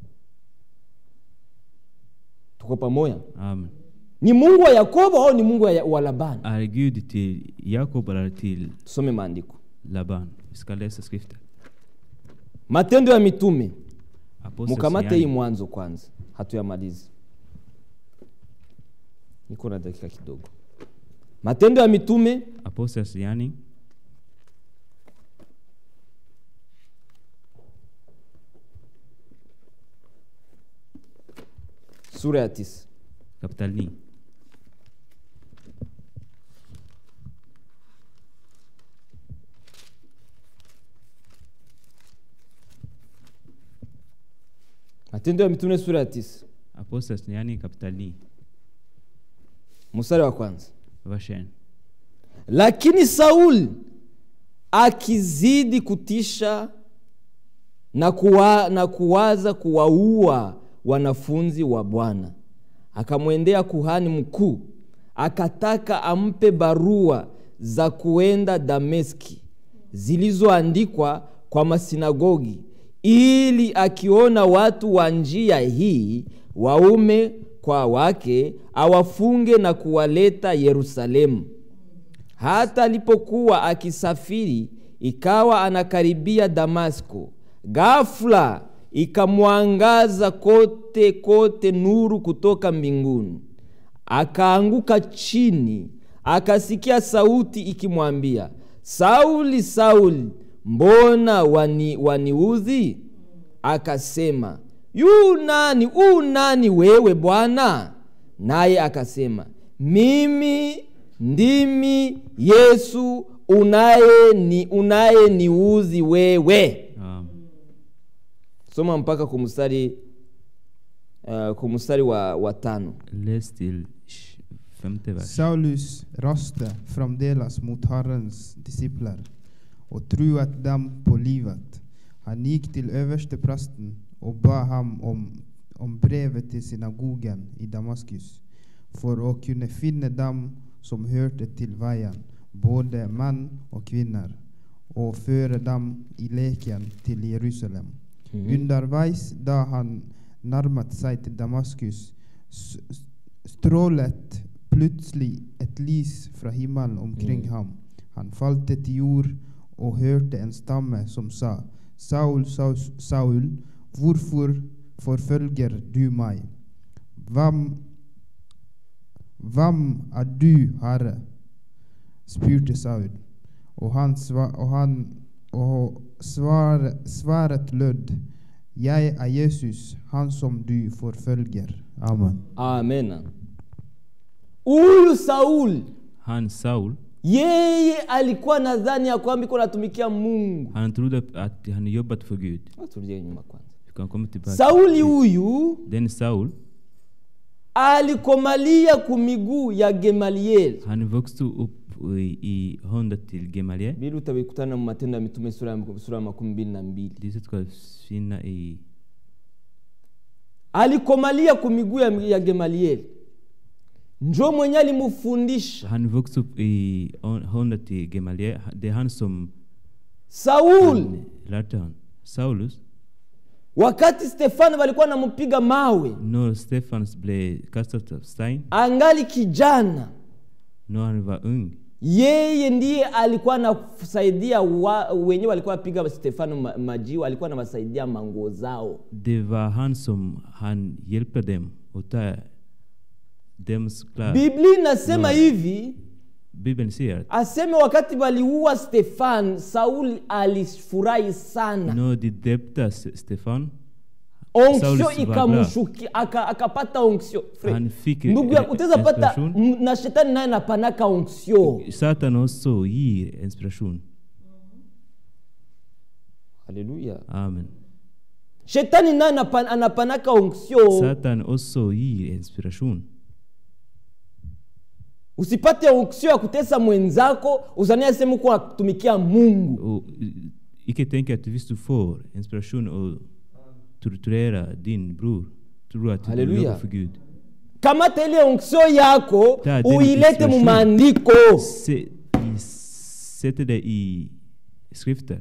tuko pamoja Amen. ni mungu wa yakobo au ni mungu wa, wa labani Är det Gud till Jakob eller till tusome maandiko Laban? Vi ska läsa skriften. matendo ya mitume Apostlens mukamate hii gärning. mwanzo kwanza hatuyamalizi niko na dakika kidogo matendo ya mitume Apostlens gärning sura ya tisa kapitel 9. matendo ya mitume sura ya tisa Apostlens gärning kapitel 9. mstari wa kwanza Vers 1. lakini sauli akizidi kutisha na, kuwa, na kuwaza kuwaua wanafunzi wa bwana akamwendea kuhani mkuu akataka ampe barua za kuenda dameski zilizoandikwa kwa masinagogi ili akiona watu wa njia hii waume kwa wake awafunge na kuwaleta yerusalemu hata alipokuwa akisafiri ikawa anakaribia damasko ghafula ikamwangaza kote kote nuru kutoka mbinguni akaanguka chini akasikia sauti ikimwambia sauli sauli mbona wani, waniudhi akasema yu nani u nani wewe bwana naye akasema mimi ndimi yesu unaye ni unaye niuzi wewe Amen. soma mpaka kumstari uh, kumstari wa, wa tano Läs till sh- femte vers. Saulus röste framdeles mot Herrens discipler och truet dem på livet. Han gick till översteprästen och bad ham om, om brevet till synagogen i Damaskus för att kunna finna dem som hörde till vägen, både män och kvinnor, och föra dem i leken till Jerusalem. Underveis då han närmat sig till Damaskus s- s- strålet plötsligt ett lys från himlen omkring ham. Han falte till jord och hörde en stamme som sa Saul, Saul, Saul, varför förföljer du mig? Vem, vem är du, Herre? spurte Saul. Och han, sva, och han och svar, svaret löd Jag är Jesus, han som du förföljer. Amen. amena huyu sauli Han Saul, yeye alikuwa nadhani ya kwamba iko natumikia mungu han trodde att han jobbat för Gud. turudie nyuma kwanza Vi kan komma tillbaka. sauli huyu Den Saul, alikomalia kumiguu ya gemalieli han växte upp i, i hundet till Gamaliel. bili utabikutana mu matendo ya mitume sura ya sura ya makumi mbili na mbili Dessa ska finna i alikomalia kumiguu ya, ya gemalieli njo mwenye alimufundisha Han växte upp i hundet till Gamaliel. Det är han som sauli lärde han. Saulus, wakati stefano walikuwa namupiga mawe när Stefans blev kastad av stein, angali kijana när han var ung, yeye ndiye alikuwa anasaidia wa, wenyewe walikuwa wapiga stefano ma- majiwa alikuwa anawasaidia manguo zao det var han som han hjälpte dem att ta dems kläder. biblia inasema No. hivi Bibeln säger att aseme wakati waliua stefan sauli alifurahi sana när de döpte S- Stefan, onksio Sauli si ikamshuki aka- akapata onksio Fred, Han fick ndugu yangu eh, utaweza pata inspiration. m- na shetani naye napanaka onksio Satan också ger inspiration. haleluya Amen. shetani naye anapan- anapanaka onksio Satan också ger inspiration. usipate onksio ya kutesa mwenzako uzania sehemu kuwa natumikia mungu Och eh, icke tänka att hvis du får inspiration och torturera din bror, tror att du Halleluja. jobbar för Gud. kamata ile onction yako Ta, then uilete inspiration. mu maandiko Se, i, sätter det i skrifter.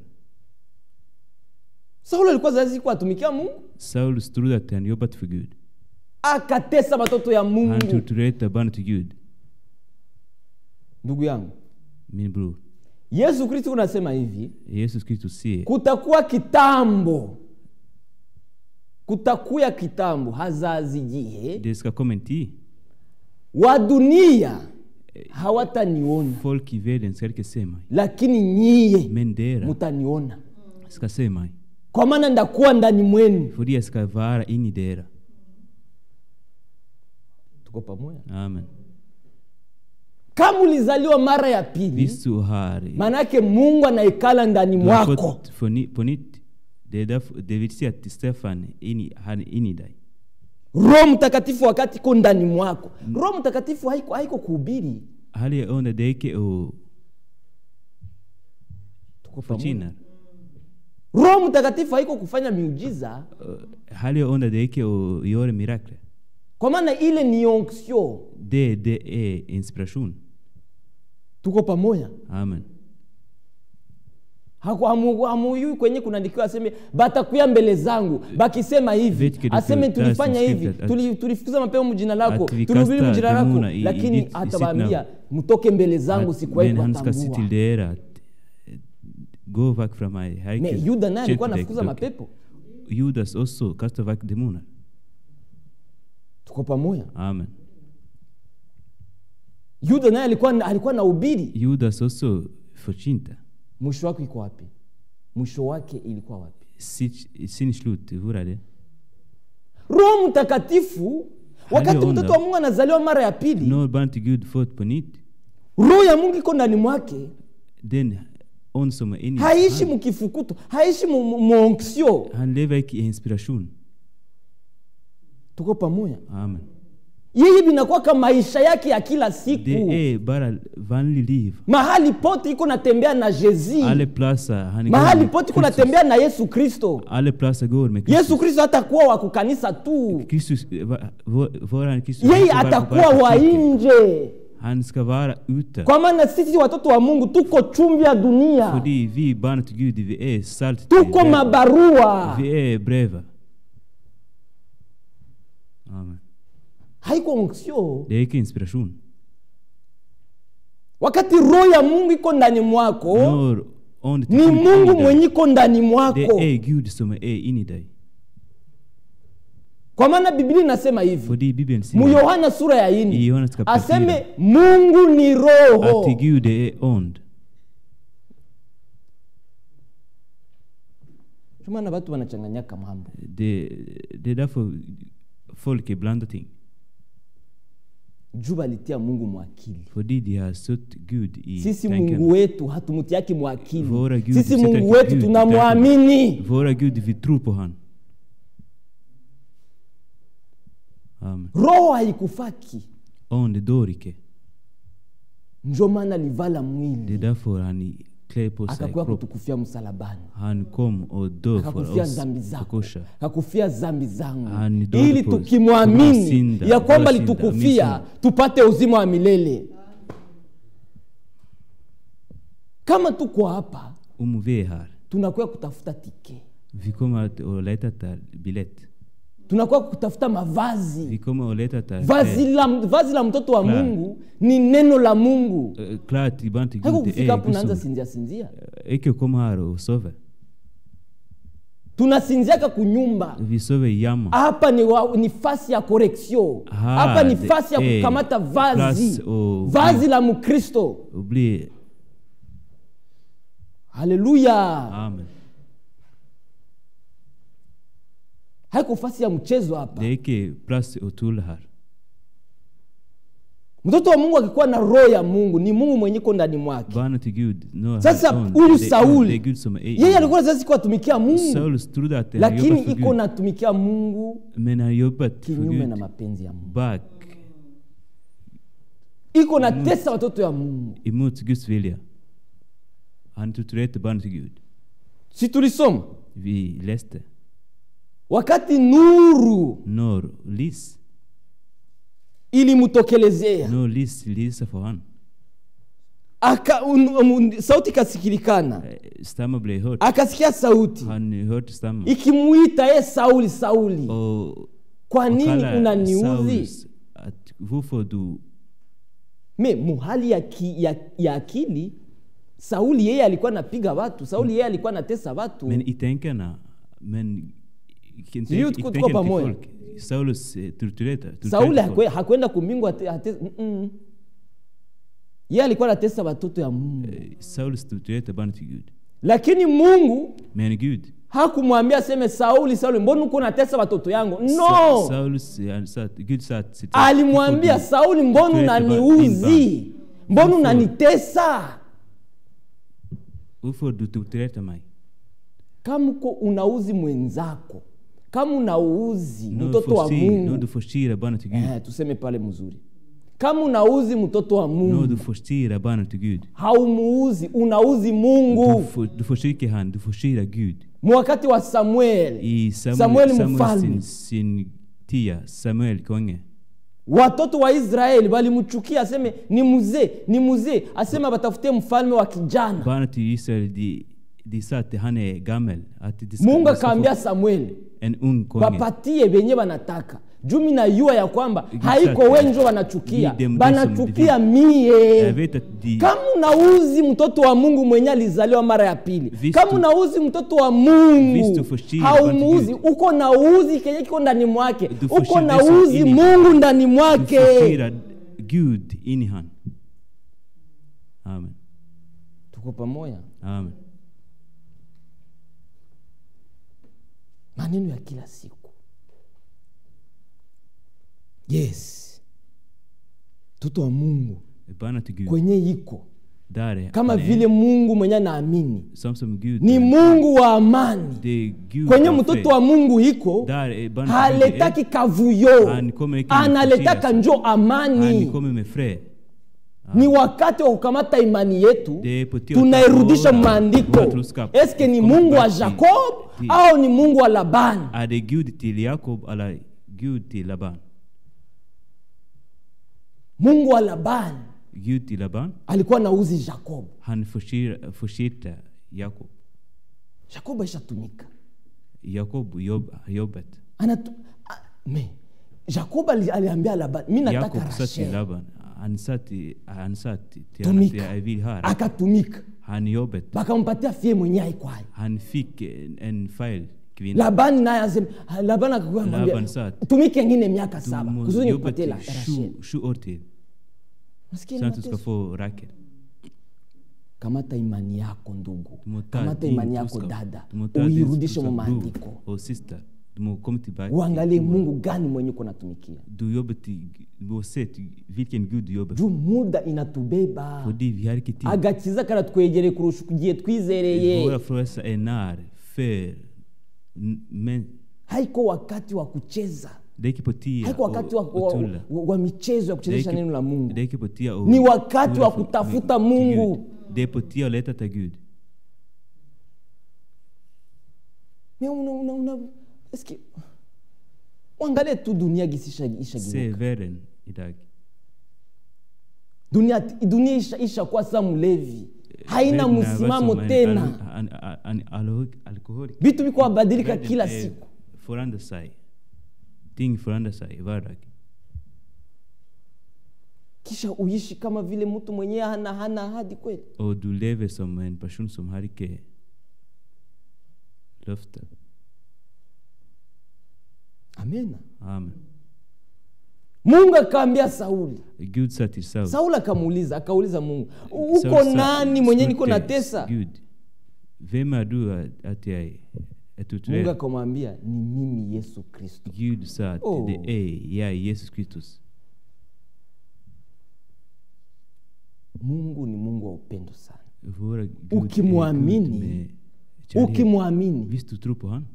saulo alikuwa zazi kuwa atumikia mungu Saulus trodde att han jobbat för Gud. akatesa watoto ya Han mungu torturerade barnen till Gud. ndugu yangu Min bror. yesu kristo unasema hivi Jesus Kristus säger kutakuwa kitambo kutakuya kitambo hazazigie det ska komma en tid. wa dunia hawataniona Folk i världen ska inte se mig. lakini nyiye Men dera mutaniona ska se mig. kwa maana ndakuwa ndani mwenu För jag ska vara in i dera. tuko pamoja Amen. kama ulizaliwa mara ya pili Visst du har, maanake mungu anaikala ndani du har mwako fått på, ny, på nytt. Det, är därför, det vill säga att Stefan är in i, han är in i dig. roho mtakatifu wakati iko ndani mwako roho mtakatifu haiko, haiko kuhubiri Hali jag under dig och tuko pamoja förtjänar. roho mtakatifu haiko kufanya miujiza Hali jag under dig och gör mirakler. kwa maana ile ni onction Det, det är inspiration. tuko pamoja Amen. Haku- hamu- hamuyui kwenye kunaandikiwa aseme batakuya mbele zangu bakisema hivi Vet que det aseme står- tulifanya där står hivi skrivet att- tuli- tulifukuza mapema mjina lako att vi tulihubiri kastar mjina lako demoner i- i lakini ditt- i atawaambia sitt mtoke mbele zangu Att- sikuwahi men han ska se till kuwatambua er att eh, gå bak från mig. Jag har Ne, inte yuda naye känt alikuwa dig anafukuza dock. mapepo Judas också kastar bak demoner. tuko pamoja Amen. yuda naye alikuwa alikuwa na ubiri Judas också förtjänta. mwisho wake iko wapi mwisho wake ilikuwa wapi Sitt- Sin slut, hur är det? roho mtakatifu wakati Aliyoona. mtoto wa mungu anazaliwa mara ya pili När barnet till Gud fått på nytt, roho ya mungu iko ndani mwake den on som är inne i haishi han, mukifukuto haishi mu- mu- muonksio han lever inte i inspiration. tuko pamoja Amen. yeye vinakuwa kama maisha yake ya kila siku Det är bara vanligt liv. mahali pote iko natembea na jezi Alla platser han går mahali med pote iko Kristus. natembea na yesu kristo Alla platser går med Kristus. yesu kristo hatakuwa wa kukanisa tu Kristus, eh, va- vår- våran Kristus, yeye han ska vara- atakuwa vara wa kyrkan. nje Han ska vara ute. kwa maana sisi watoto wa mungu tuko chumvi ya dunia Fordi vi barn till Gud, vi är salt till tuko världen. mabarua Vi är brev. Amen. haiko onksio Det är inte inspiration. wakati roho ya mungu iko ndani mwako När ond till ni Gud är mungu i dig, mwenye iko ndani Det mwako är Gud som är in i dig. kwa maana biblia inasema hivi Fordi Bibeln mu säger yohana sura ya i ini Johannes kapitel aseme 4 mungu ni roho att Gud är ond. Ndio maana watu wanachanganyaka mambo Det, det är därför folk blandar ting. juu balitia mungu mwakili Fordi de har sött Gud i sisi tanken. mungu wetu hatumutiaki mwakili Våra Gud sisi sätter mungu wetu Gud i tunamwamini Våra Gud, vi tror på han. Amen. roho haikufaki Ond dör icke. njo maana alivala Det är mwili därför han klär på sig akakuya kropp. kutukufia msalabani Han kom och dog för akakufia oss zambi på zako korset. akakufia zambi zangu Ah, ni dole ili po- tukimwamini tunasinda, ya kwamba tunasinda, litukufia misi. tupate uzima wa milele kama tuko hapa Om vi är här, tunakuya kutafuta tike vi kommer att att leta efter biljett. tunakuwa kutafuta mavazi Vi kommer att leta efter vazi la, vazi la mtoto wa Claro. mungu ni neno la mungu Eh, Klart, ibland till haiko Gud, det kufika är hapo naanza Gud som... sinzia sinzia Icke komma här och sova. tunasinziaka kunyumba Vi sover i jamma. hapa ni, wa, ni fasi ya koreksio Ah, hapa ni det fasi ya är kukamata vazi plats och- vazi la mkristo Och bli... haleluya Amen. haiko fasi ya mchezo hapa Det är icke plats och tull här. mtoto wa mungu akikuwa na roho ya mungu ni mungu mwenye iko ndani mwake Barnet till Gud. Nu sasa har- huyu det- Det är sauli Gud som är i yeye alikuwa sasa siku atumikia mungu Saulus trodde att han lakini jobbat för iko Gud. natumikia mungu Men han jobbat för kinyume na Gud mapenzi ya mungu bak iko natesa watoto ya mungu emot Guds vilja. Han torturerade barnet till Gud. si tulisoma Vi läste. wakati nuru När lys ilimtokelezea no lis lisa for han. Aka, un, un, sauti ikasikilikana Eh, Stammer blev hört. akasikia sauti Han hörde stammen. ikimuita ye sauli sauli Och kwa nini kallar unaniudhi Saulus att varför du me muhali ya, ki, ya, ya akili sauli yeye alikuwa anapiga watu sauli yeye alikuwa anatesa watu Men i tänkarna, men i Ni ju i tuko- tuko tänken till pamoja. folk. Saulus eh, torturerade sauli torturerade hakwe- folk. hakwenda kumbingu ate, ate, mm -mm. yeye alikuwa anatesa watoto ya mungu Eh, Saulus torturerade barn till Gud. lakini mungu Men Gud, hakumwambia aseme sauli sauli mbona uko unatesa watoto yangu no Sa- Saulus, eh, han sa att- Gud sa att sitt- alimwambia varför du sauli mbona torturerade barn- din unaniuzi mbona Varför? unanitesa Varför du torturerade mig? kama uko unauzi mwenzako kama unauzi Nu mtoto wa förstår- Nu mungu du förstår barnet till Gud. eh, tuseme pale mzuri kama unauzi mtoto wa Nu mungu du förstår barnet till Gud. haumuuzi unauzi Du, mungu för, du försöker han, du förstår Gud. mwakati wa samueli I Samuel, Samuel Samuel, mfalme. sin, sin tia, Samuel konge. watoto wa israeli walimchukia aseme ni mzee ni mzee aseme batafutie mfalme wa kijana Barnet till Israel, de, de sa att han är gammal. Att de ska, mungu de ska akaambia få samueli en ung konge. wapatie venye wanataka jumi najua ya kwamba Exactly. haiko wenjo wanachukia Give them banachukia some mie Jag vet att de, kama unauzi mtoto wa mungu mwenye alizaliwa mara ya pili Vistu- kama unauzi mtoto wa mungu Vistu förstår haumuuzi vad uko nauzi kenye kiko ndani mwake Du uko förstår det som nauzi in i- mungu ndani du mwake förstår Gud in i han. Amen. tuko pamoja Amen. maneno ya kila siku yes mtoto wa mungu Barnet till Gud. kwenye iko Där är kama han är. vile mungu mwenye anaamini Som som Gud. ni mungu wa amani Det är Gud kwenye av mtoto fred. wa mungu iko Där är barnet till Gud. haletaki kavuyo Han kommer inte med analetaka förskingelse. njo Han amani kommer med fred. ni wakati wa kukamata imani yetu Det är på tio tunairudisha år. maandiko Våra troskap eske ni kommer mungu wa back till- jakob till- au ni mungu wa labani Är det Gud till Jakob eller Gud till Laban? mungu wa labani Gud till Laban. alikuwa nauzi jakob Han förskir- förskirte Jakob. jakob aishatumika Jakob jobb, jobbet. Anatu, a, me jakob ali, aliambia labani mi nataka Jakob sa till rashel Laban. Han sa till, han sa till till honom att tumika jag vill ha det. akatumika Han jobbet. bakampatia fie mwenye aikwayo Han fick en, en fel kvinna. labani naye asema labani akakuwa Laban anamwambia, sa att tumike ngine miaka du saba måste kusudi jobba nikupatie till la- rashel sju, sju år till. Nasikia Så ni att du ska mateso. få Rakel. kamata imani yako ndugu Du må ta kamata din imani yako troskap. dada Du må ta din uirudishe mu troskap, bror maandiko och syster. Du må komma tillbaka. uangalie mungu gani mwenye uko natumikia Du jobbar till, du må se till vilken Gud du jobbar för. juu muda inatubeba Fordi vi har inte tid. agakiza karatwegereye kurusha igihe twizereye Våra frälsare är när för n- men haiko wakati wa kucheza det är inte på tio haiko wakati wa, och, wa, och tulla. wa, wa michezo ya Det är kuchezesha inte- neno la mungu Det är inte på tio och Ni wakati tulla wa för- kutafuta till Mungu. Gud. Det är på tio att leta till Gud. Me una, una, una, eske uangalie tu dunia gisi isha- Se ishageuka världen idag. dunia, dunia isha, ishakuwa sa mlevi haina Världen är msimamo som en tena al- an- an- an- alkohol- alkoholiker. vitu viko wabadilika Världen kila är- siku förändrar sig. Ting förändrar sig i vardagen. kisha uishi kama vile mtu mwenyewe hana hana ahadi kweli Och du lever som en person som har inte löfte. amena Amen. mungu akaambia sauli Gud sa till Saul. sauli akamuuliza akauliza mungu Saul uko sa- nani mwenye niko frågade natesa Gud, vem är du att- att jag är mungu torturerad? akamwambia ni mimi yesu kristo Gud sa att Oh. det är jag, Jesus Kristus. mungu ni mungu wa upendo sana Våra Gud är Ukimwamini, Gud med kärlek. ukimwamini Visst du tror på han?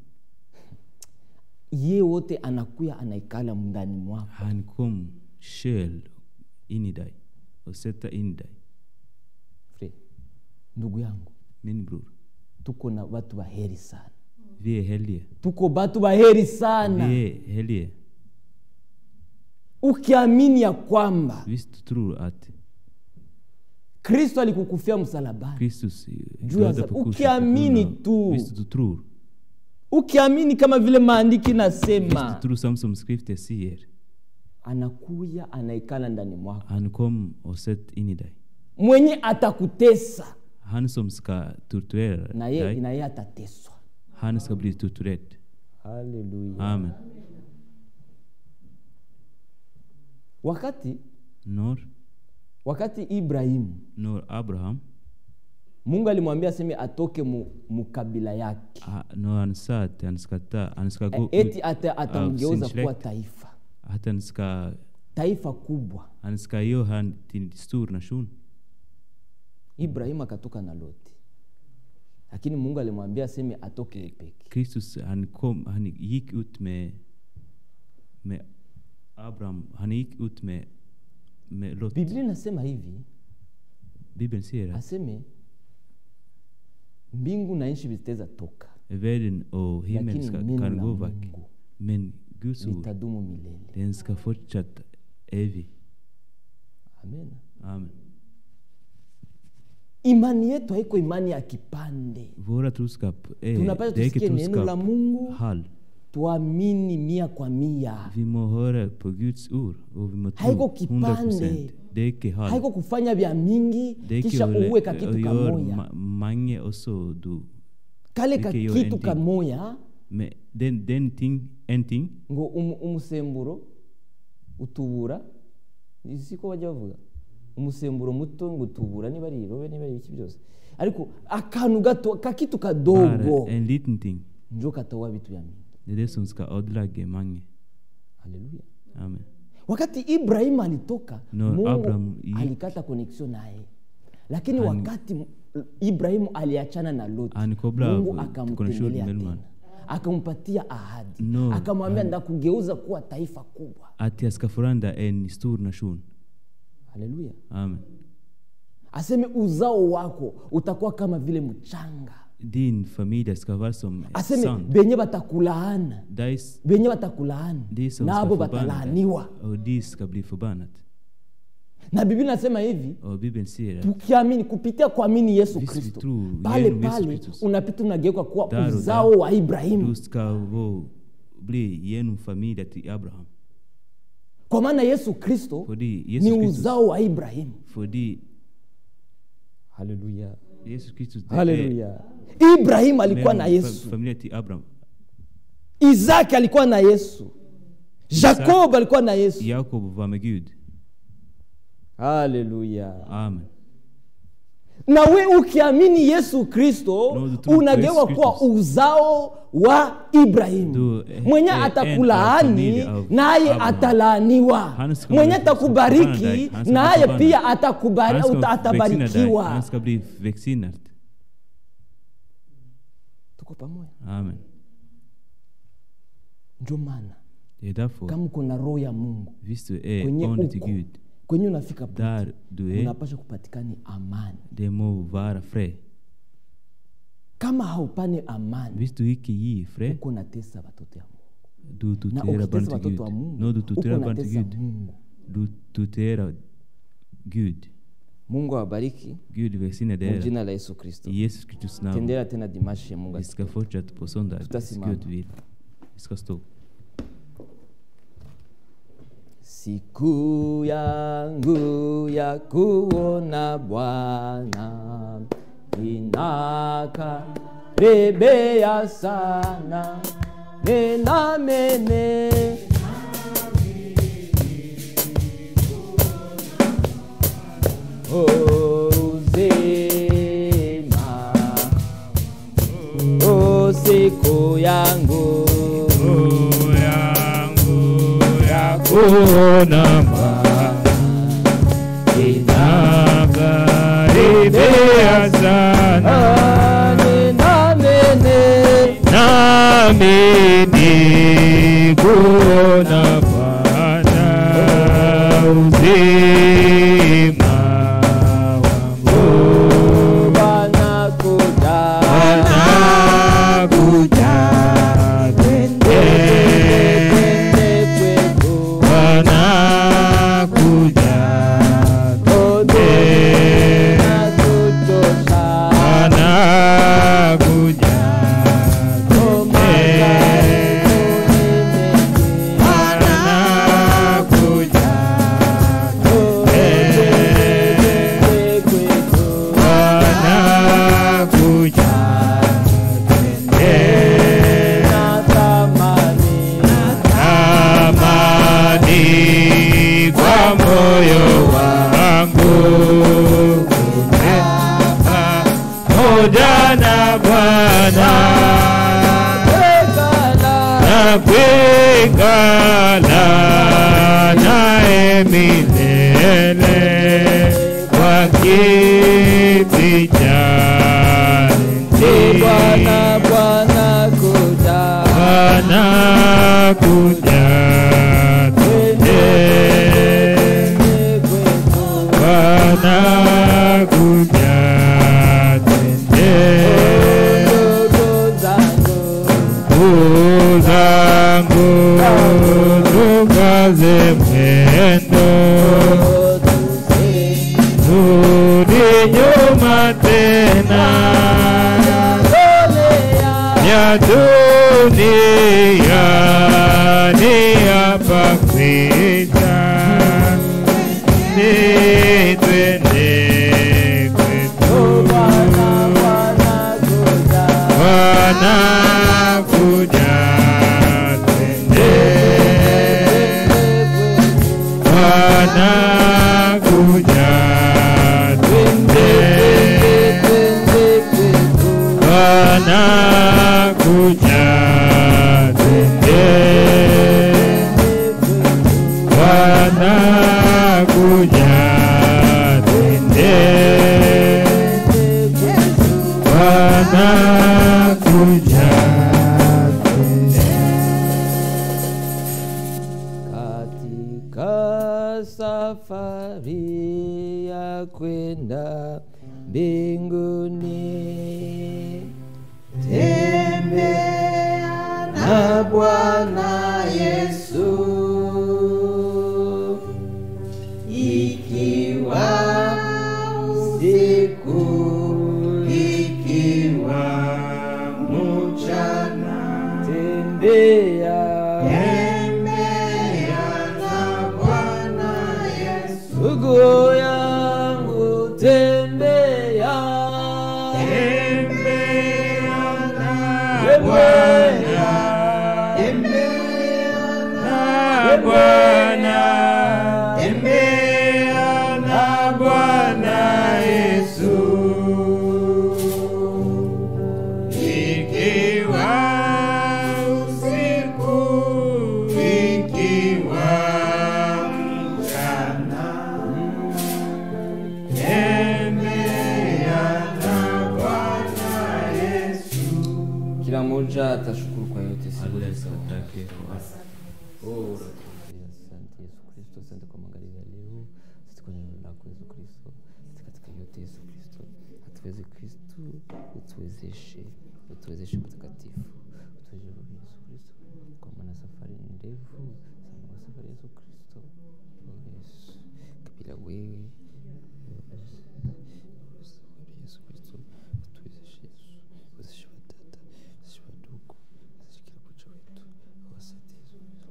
ye wote anakuya anaikala ndani mwako Han kom själv in i dig och sätta in i dig. Fred, ndugu yangu Min bror, tuko na watu waheri sana vi är heliga. tuko batu baheri sana Vi är heliga. ukiamini ya kwamba Hvis du tror att kristo alikukufia msalabani Kristus Juu ya dödade za- på korset ukiamini på grund av- tu. Visst du tror. ukiamini kama vile maandiki Visst nasema du tror som som skriften säger. anakuya anaikala ndani mwako Han kom och sett in i dig. mwenye atakutesa Han som ska torturera na yeye dig, na yeye atateswa han ska bli torturerad. haleluya Amen. wakati När, wakati ibrahimu när Abraham, mungu alimwambia aseme atoke mu, mu kabila yake ah, när han sa att han ska, ta, han ska gå eti ut, ata, atamgeuza sin kuwa släkt. taifa att han ska, taifa kubwa han ska göra han till en stor nation. ibrahimu akatoka na loti lakini mungu alimwambia aseme atoke peke Kristus han, kom, han gick ut med, med Abraham, han gick ut med, med Lot. biblia inasema hivi Bibeln säger att aseme mbingu na nchi vitaweza toka världen och himmel lakini ska, neno kan la gå vack. mungu Men Guds ord, litadumu milele den ska fortsätta evigt. amen Amen. imani yetu haiko imani ya kipande Våra troskap är, tunapaswa det är inte tusikie neno la troskap mungu halv. tuamini mia kwa mia Vi må höra på Guds ord och vi må haiko tro 100 kipande procent. Det är inte halv. haiko kufanya vya mingi Det är kisha inte uweka att kitu göra kamoya ma- mange och så du. kale ka Ike yo kitu ending. kamoya Men den, den ting, en ting, ngo umu- umusemburo utubura siko bajya bavuga umusemburo muto ngo utubura niba ari irobe niba ari iki byose ariko akantu gato kakitu kadogo bara en liten ting. njo katoa vitu vya mingi Det är det som ska ödelägga mange. haleluya Amen. wakati ibrahim alitoka No, mungu Abraham yi- alikata connection naye lakini Han- wakati ibrahimu aliachana na loti Han kopplade mungu av akamtembelea connection mellan tena akampatia ahadi No, akamwambia ndakugeuza kuwa taifa kubwa Att jag ska förändra en stor nation. haleluya Amen. aseme uzao wako utakuwa kama vile mchanga Din familj ska vara som aseme sand. benye batakulaana Dig benye batakulaana de som nabo ska förbanna batalaaniwa dig. Och de ska bli förbannat. na biblia nasema hivi Och Bibeln säger att tukiamini kupitia kuamini yesu Visi kristo vitu, pale yenu Yesu pale Kristus. unapita unageuka kuwa Där och där. uzao wa ibrahimu du ska vara, bli genom familjen till Abraham. kwa maana yesu kristo Fordi Jesus ni Kristus, uzao wa ibrahimu fordi haleluya Jesus Kristus det är haleluya ibrahimu alikuwa na mellan yesu fa- familjen till Abraham. isaki alikuwa na yesu jakob alikuwa na yesu Jakob var med Gud. haleluya Amen. na we ukiamini yesu kristo No, du tror på unageuka Yesu kuwa Kristus. uzao wa ibrahimu Du, eh, mwenye eh, en atakulaani av familj av naye Abraham. atalaaniwa Han ska mwenye bli- atakubariki förbannad. Han ska bli naye förbannad. pia atakubari- Han ska uta- välsigna dig. Han atabarikiwa ska bli välsignad. tuko pamoja Amen. ndio maana Det är därför, kama uko na roho ya mungu visst du är kwenye ond till uko Gud, kwenye unafika pote, där du är, unapasha kupatikani amani det må vara fred. kama haupane amani Visst du icke ger fred, uko natesa watoto ya mungu du na torterar barn ukitesa till Gud. watoto wa mungu No, du uko torterar barn till natesa Gud. mungu Du torterar Gud. mungu awabariki Gud välsigne mu er. jina la yesu kristo I Jesus Kristus namn. tendera tena dimashi ya mungu Vi ska fortsätta på söndag. Tutasimama. Gud vill. Vi ska stå. siku yangu ya kuona bwana inakaribia sana ninamene uzima o siku yangu kuona inakaribia sana ninamene nami ni kuona Bwana uzima wangu wanakuja anakuja twende kwetu Bwana Twalingana naye milele kwa kiti cha enzi. Bwana Bwana kuja Bwana kuja twende. Bwana kuja twende. Ndugu zangu tukaze mwendo, rudi nyuma tena ya dunia ni hapa kupita, ni twende kwetu. Bwana kuja twende, Bwana kuja twende, Bwana kuja twende, Bwana kuja twende. Bwana kuja katika safari ya kwenda mbinguni tembea na Bwana Yesu ikiwa usiku ikiwa mchana tembea ndugu yangu tembea na Bwana, tembea na Bwana Yesu. Ikiwa usiku, ikiwa mchana, tembea na Bwana Yesu. kila mmoja atashukuru kwa yote siku Alles zote. atake Oh, asante Yesu Kristo, asante kwa magharibi ya leo, asante kwa neno lako Yesu Kristo, asante katika yote Yesu Kristo, atuweze Kristo, utuwezeshe, utuwezeshe mtakatifu, utuwezeshe Roho Yesu Kristo, kwa maana safari ni ndefu sana, kwa safari Yesu Kristo, oh Yesu, kabila wewe safari Yesu Kristo, utuwezeshe Yesu, uwezeshe wadada, uwezeshe wadogo, uwezeshe kila mmoja wetu, asante Yesu Kristo.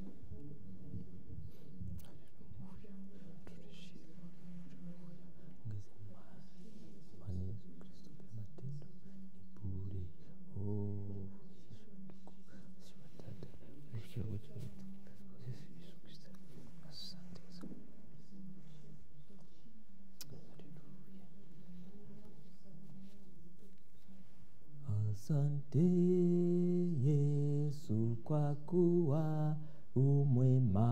Asante Yesu kwa kuwa umwema.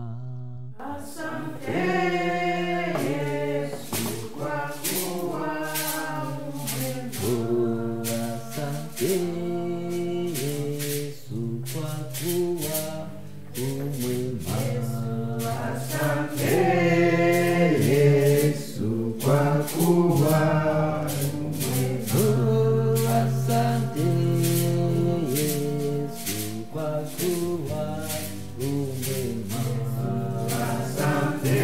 Oh, asante Yesu kwa kuwa umwema. Asante Yesu kwa kuwa Oh, asante Yesu kwa kuwa umwema. Asante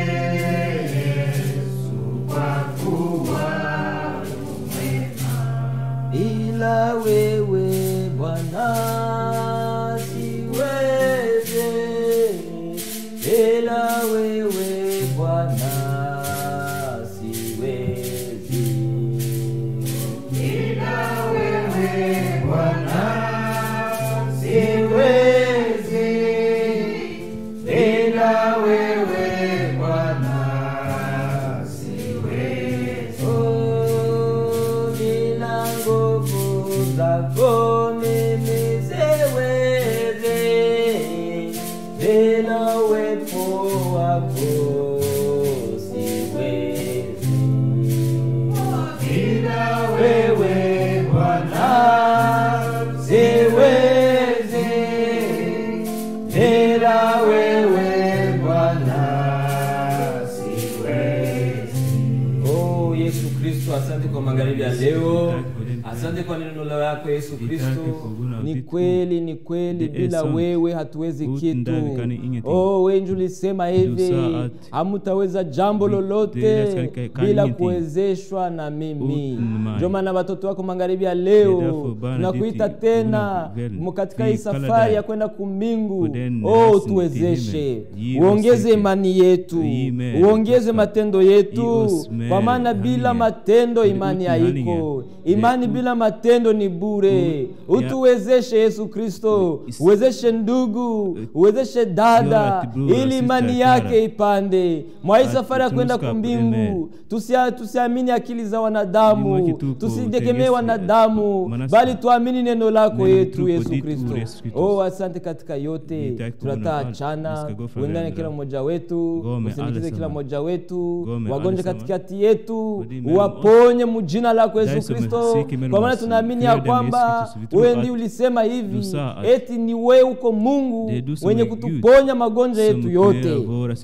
Yesu kwa kuwa umwema. Bila wewe Bwana siweze, bila wewe ila wewe Bwana siwezi. Oh Yesu Kristo, asante kwa magharibi ya leo, asante kwa neno lako Yesu Kristo. Ni kweli, ni kweli, bila wewe hatuwezi kitu. Oh, wengi ulisema hivi, hamutaweza jambo lolote bila kuwezeshwa na mimi. Ndio maana watoto wako magharibi ya leo tunakuita tena katika hii safari ya kwenda kumbingu. Oh, tuwezeshe, uongeze imani yetu, uongeze matendo yetu, kwa maana bila matendo imani haiko. Imani bila matendo ni bure. Utuwezeshe Yesu Kristo, uwezeshe ndugu, uwezeshe dada, ili imani yake ipande mwa hii safari ya kwenda kumbingu. Tusia- Tusiamini akili za wanadamu, tusitegemee wanadamu, bali tuamini neno lako yetu Yesu Kristo. Oh, asante katika yote, tunataachana uendane kila mmoja wetu, usindikize kila mmoja wetu, wagonjwa katikati yetu, uwaponye mujina lako Yesu Kristo, kwa maana tunaamini ya kwamba wewe ndiye ulisema hivi, eti ni wewe uko Mungu wenye kutuponya magonjwa yetu yote.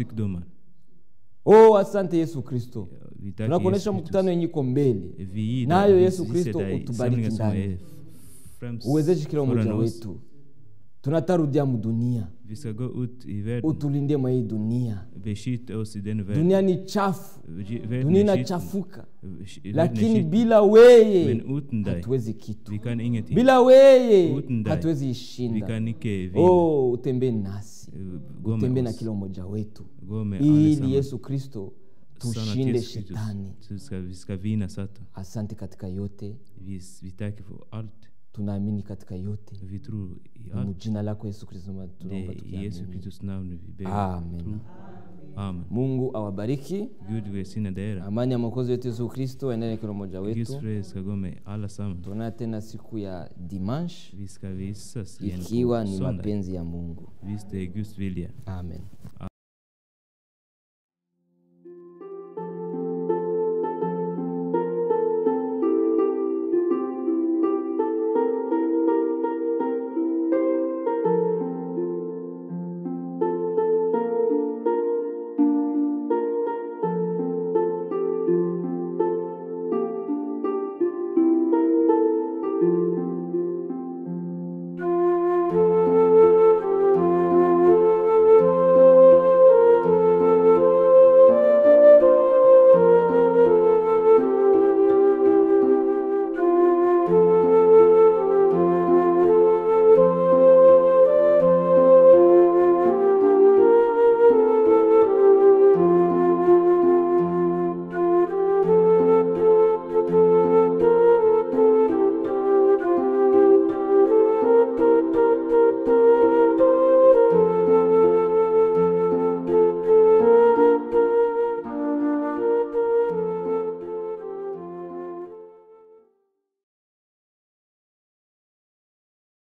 Oh, asante Yesu Kristo, tunakuonyesha mkutano yenye iko mbele nayo Yesu Kristo utubariki ndani, uwezeshe kila mmoja wetu. Tunatarudia mudunia, Vi ska gå ut i världen. utulinde mwa hii dunia. Beskytt oss i den världen. Dunia ni chafu, Världen dunia är skitten. inachafuka, Världen är lakini skitten. bila weye Men utan dig, hatuwezi kitu, vi kan ingenting. bila weye Utan dig, hatuwezi Vi ishinda. kan icke vinna. Oh, utembee nasi, Gå utembee med na oss. kila mmoja wetu, Gå med ili allesammans. Yesu Kristo Sanna tushinde Jesus Kristus. shetani. Så ska, vi ska vinna Satan. Asante katika yote, Vi, vi tackar för allt. tunaamini katika yote, Vi tror i Ni allt. mujina lako Yesu Kristo Det tunaomba är i Jesu tukiamini. Kristus namn vi ber. Amen. Tror. Amen. Mungu awabariki. Gud välsigne er. Amani ya mwokozi wetu Yesu Kristo endane kila mmoja Guds wetu. fred ska gå med alla samman. Tuonana tena siku ya dimanche Vi ska visas igen ikiwa på ni söndag. mapenzi ya Mungu. Visst det är Guds vilja. Amen.